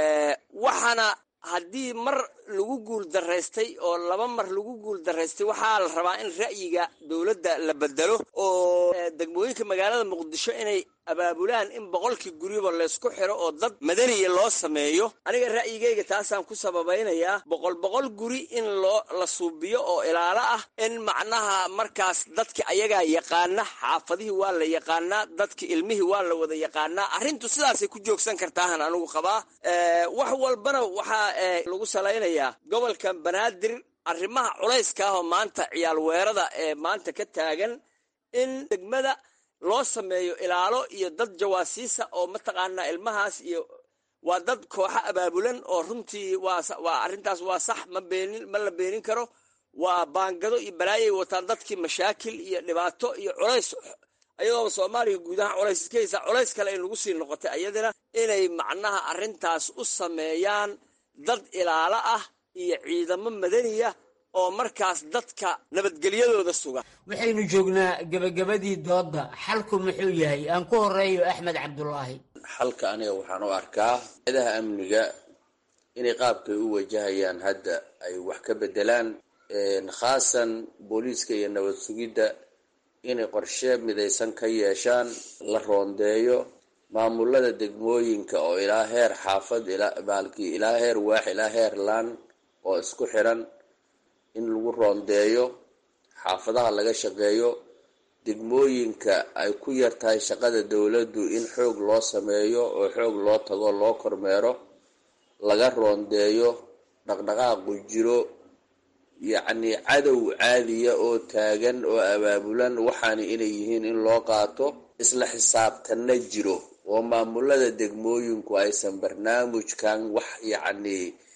waxaana haddii mar lagu guul daraystay oo laba mar lagu guul daraystay waxaa la rabaa in ra'yiga dowladda la bedelo oo degmooyinka magaalada muqdisho inay abaabulaan in boqolkii guriba laysku xiro oo dad madaniya loo sameeyo aniga ra'yigayga taasaan ku sababaynayaa boqol boqol guri in loo la suubiyo oo ilaalo ah in macnaha markaas dadki ayagaa yaqaana xaafadihii waa la yaqaanaa dadki ilmihii waa la wada yaqaanaa arrintu sidaasay ku joogsan kartaahan anigu qabaa wax walbana waxaa lagu salaynayaa gobolka banaadir arrimaha culayska ah oo maanta ciyaal weerada ee maanta ka taagan in degmada loo sameeyo ilaalo iyo dad jawaasiisa oo mataqaanaa ilmahaas iyo waa dad kooxo abaabulan oo runtii waa arrintaas waa sax ma beenin ma la beenin karo waa baangado iyo balaayay wataan dadkii mashaakil iyo dhibaato iyo culays ayadooba soomaaliya guud ahaan culays iska haysaa culays kale ay nagu sii noqotay ayadana inay macnaha arrintaas u sameeyaan dad ilaalo ah iyo ciidamo madaniya oo markaas dadka nabadgelyadooda suga waxaynu joognaa gebagabadii doodda xalku muxuu yahay aan ku horeeyo axmed cabdulaahi xalka aniga waxaan u arkaa ciidaha amniga inay qaabkay u wajahayaan hadda ay wax ka bedelaan khaasan booliiska iyo nabad sugidda inay qorshe midaysan ka yeeshaan la roondeeyo maamulada degmooyinka oo ilaa heer xaafad baalkii ilaa heer waax ilaa heer laan oo isku xiran in lagu roondeeyo xaafadaha laga shaqeeyo degmooyinka ay ku yar tahay shaqada dowladdu in xoog loo sameeyo oo xoog loo tago loo kormeero laga roondeeyo dhaqdhaqaaqu jiro yacni cadow caadiya oo taagan oo abaabulan waxaana inay yihiin in loo qaato isla xisaabtanna jiro oo maamulada degmooyinku aysan barnaamijkan wax yacni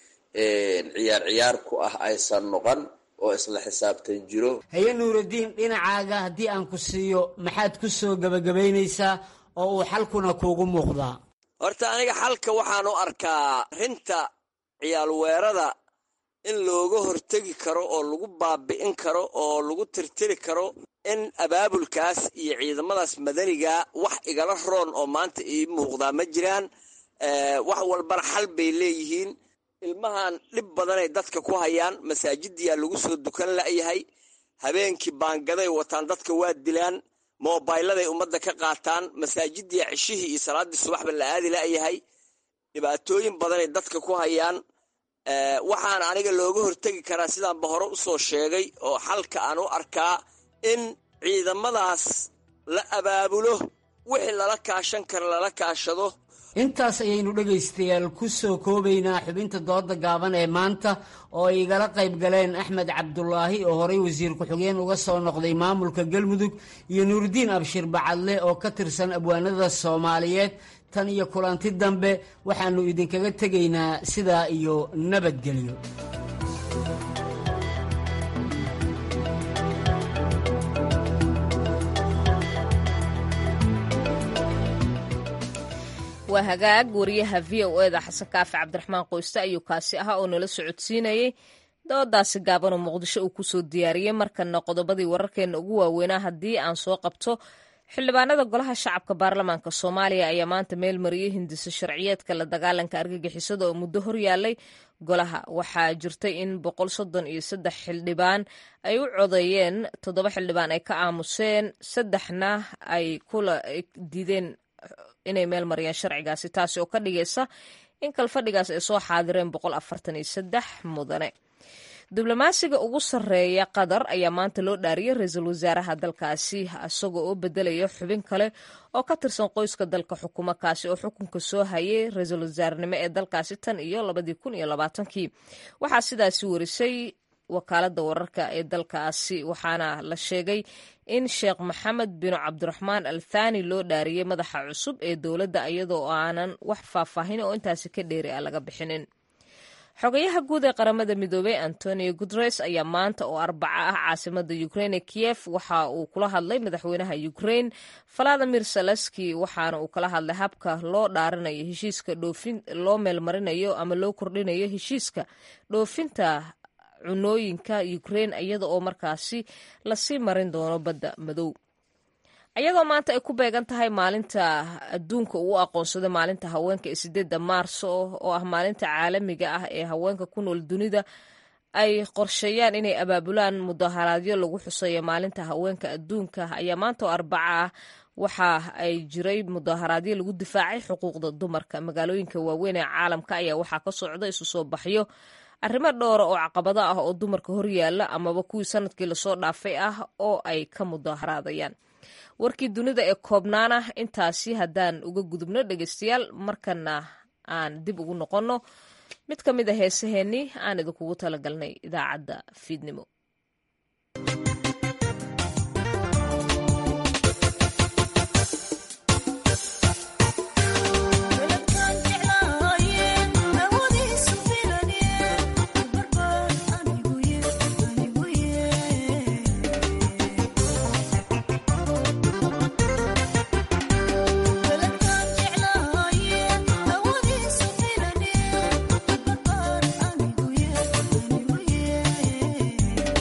ciyaar ciyaar ku ah aysan noqon oo isla xisaabtan jiro haye nuuraddiin dhinacaaga haddii aan ku siiyo maxaad ku soo gebagabaynaysaa oo uu xalkuna kuugu muuqdaa horta aniga xalka waxaan u arkaa rinta ciyaal weerada in looga hortegi karo oo lagu baabi'in karo oo lagu tirtiri karo in abaabulkaas iyo ciidamadaas madaniga wax igala roon oo maanta ii muuqdaa ma jiraan wax walbana xal bay leeyihiin ilmahan dhib badanay dadka ku hayaan masaajidiyaa lagu soo dukan la'yahay habeenkii baangaday wataan dadka waa dilaan moobayladay ummadda ka qaataan masaajidiya ceshihii iyo salaaddii subaxba la aadi la'yahay dhibaatooyin badanay dadka ku hayaan waxaana aniga looga hortegi karaa sidaanba hore usoo sheegay oo xalka aan u arkaa in ciidamadaas la abaabulo wixii lala kaashan kara lala kaashado intaas ayaynu dhegaystayaal ku soo koobaynaa xubinta dooda gaaban ee maanta oo ay igala qayb galeen axmed cabdulaahi oo horey wasiir ku-xigeen uga soo noqday maamulka galmudug iyo nuuridiin abshir bacadle oo ka tirsan abwaanada soomaaliyeed tan iyo kulanti dambe waxaannu idinkaga tegaynaa sidaa iyo nabadgelyo waa hagaag wariyaha v o eda xasan kaafi cabdiraxmaan qoyste ayuu kaasi ahaa oo nala socodsiinayey doodaasi gaabanoo muqdisho uu kusoo diyaariyey markana qodobadii wararkeena ugu waaweynaa haddii aan soo qabto xildhibaanada golaha shacabka baarlamaanka soomaaliya ayaa maanta meel mariyey hindiso sharciyeedka la dagaalanka argagixisada oo muddo horyaalay golaha waxaa jirtay in boqol soddon iyo saddex xildhibaan ay u codeeyeen toddoba xildhibaan ay ka aamuseen saddexna ay kula diideen inay meel mariyaan sharcigaasi taasi oo ka dhigaysa in kalfadhigaas ay soo xaadireen boqol afartan iyo saddex mudane diblomaasiga ugu sarreeya qatar ayaa maanta loo dhaariyey ra-iisul wasaaraha dalkaasi isagoo oo bedelaya xubin kale oo ka tirsan qoyska dalka xukumo kaasi oo xukunka soo hayay ra-iisul wasaarenimo ee dalkaasi tan iyo labadii kun iyo labaatankii waxaa sidaasi warisay wakaalada wararka ee dalkaasi waxaana la sheegay in sheekh maxamed bin cabdiraxmaan al thani loo dhaariyey madaxa cusub ee dowladda iyadoo aanan wax faahfaahin oo intaasi ka dheeri ah laga bixinin xogayaha guud ee qaramada midoobey antonio guteres ayaa maanta oo arbaca ah caasimada ukraine kiev waxa uu kula hadlay madaxweynaha ukraine valadimir saleski waxaana uu kala hadlay habka loo dhaarinayo heshiiska dhoofin loo meelmarinayo ama loo kordhinayo heshiiska dhoofinta cunooyinka ukraine iyada oo markaasi lasii marin doono badda madow ayadoo maanta ay ku beegan tahay maalinta adduunka uu aqoonsaday maalinta haweenka ee sideedda maarso oo ah maalinta caalamiga ah ee haweenka ku nool dunida ay qorsheeyaan inay abaabulaan mudaharaadyo lagu xuseeyo maalinta haweenka adduunka ayaa maanta oo arbaca ah waxa ay jiray mudaharaadyo lagu difaacay xuquuqda dumarka magaalooyinka waaweyn ee caalamka ayaa waxaa ka socda isu soo baxyo arrimo dhowra oo caqabado ah oo dumarka horyaala amaba kuwii sanadkii lasoo dhaafay ah oo ay ka mudaharaadayaan warkii dunida ee koobnaana intaasi haddaan uga gudubno dhegeystayaal markana aan dib ugu noqonno mid ka mid a heesaheennii aan idinkugu talagalnay idaacadda fiidnimo Yeah.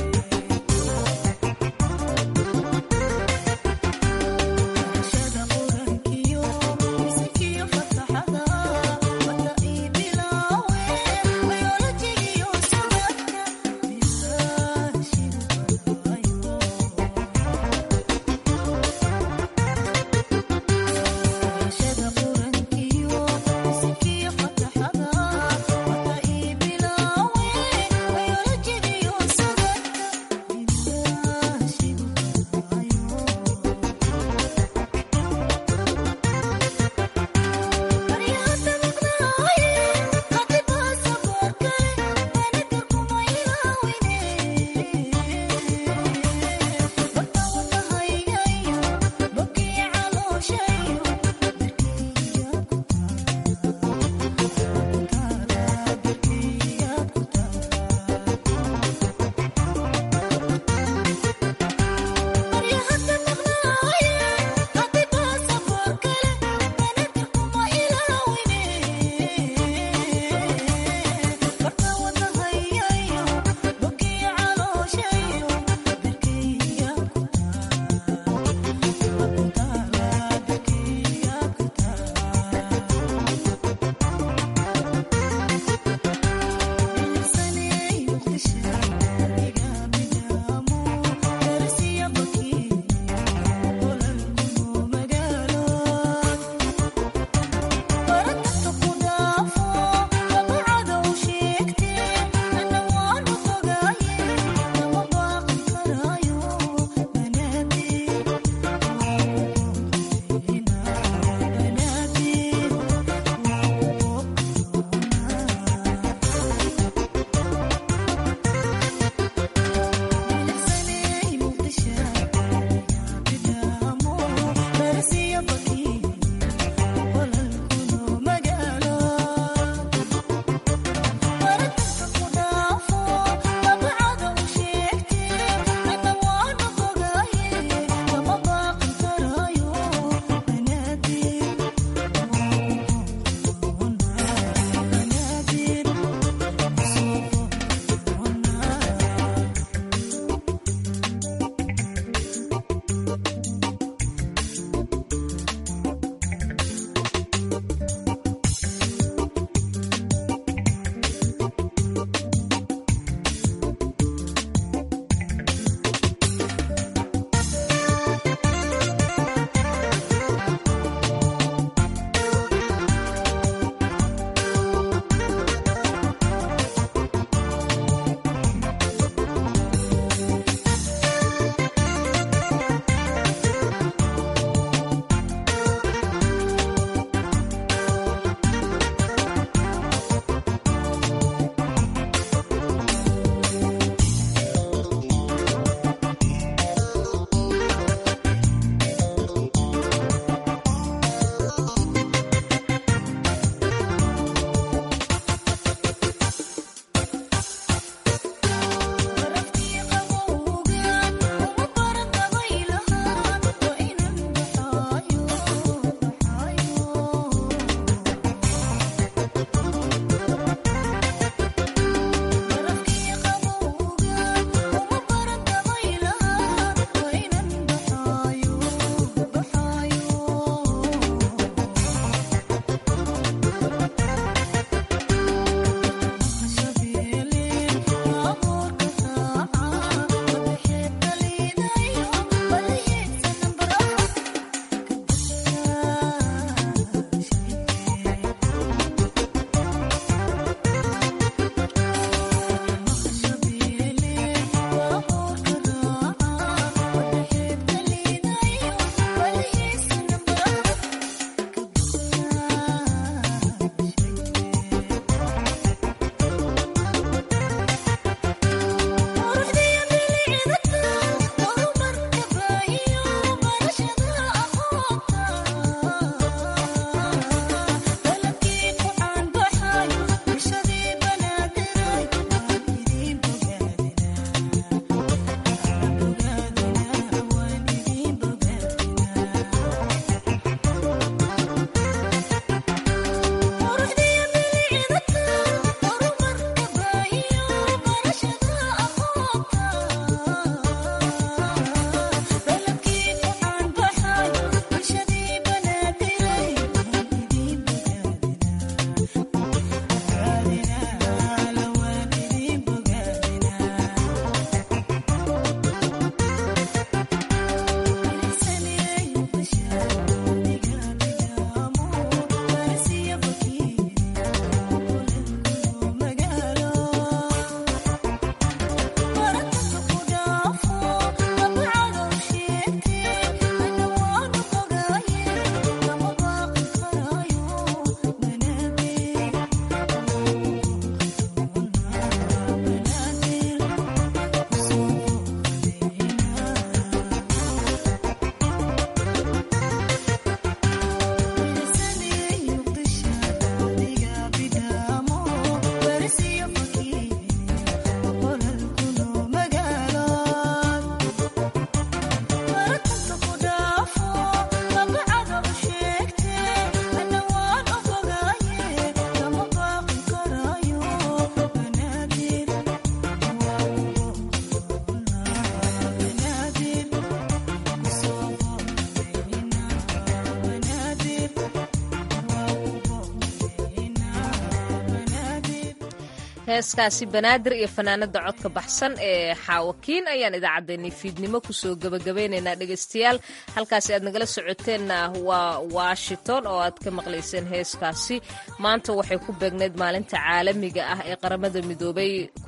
heeskaasi banaadir iyo fanaanada codka baxsan ee xaawakiin ayaan idaacaddeenii fiidnimo kusoo gebagabeynaynaa dhegaystayaal halkaasi aad nagala socoteenna waa washington oo aad ka maqlayseen heeskaasi maanta waxay ku beegnayd maalinta caalamiga ah ee qaramada midoobay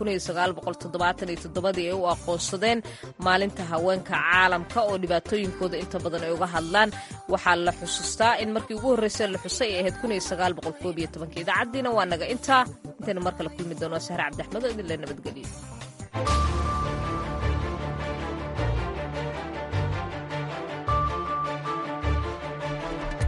ay u aqoonsadeen maalinta haweenka caalamka oo dhibaatooyinkooda inta badan ay uga hadlaan waxaa la xusuustaa in markii ugu horreysay la xusay ay ahayd idaacaddiina waa naga intaa intaynu mar kale kulmi doono sahre cabdi axmed oo idinle nabadgeliyo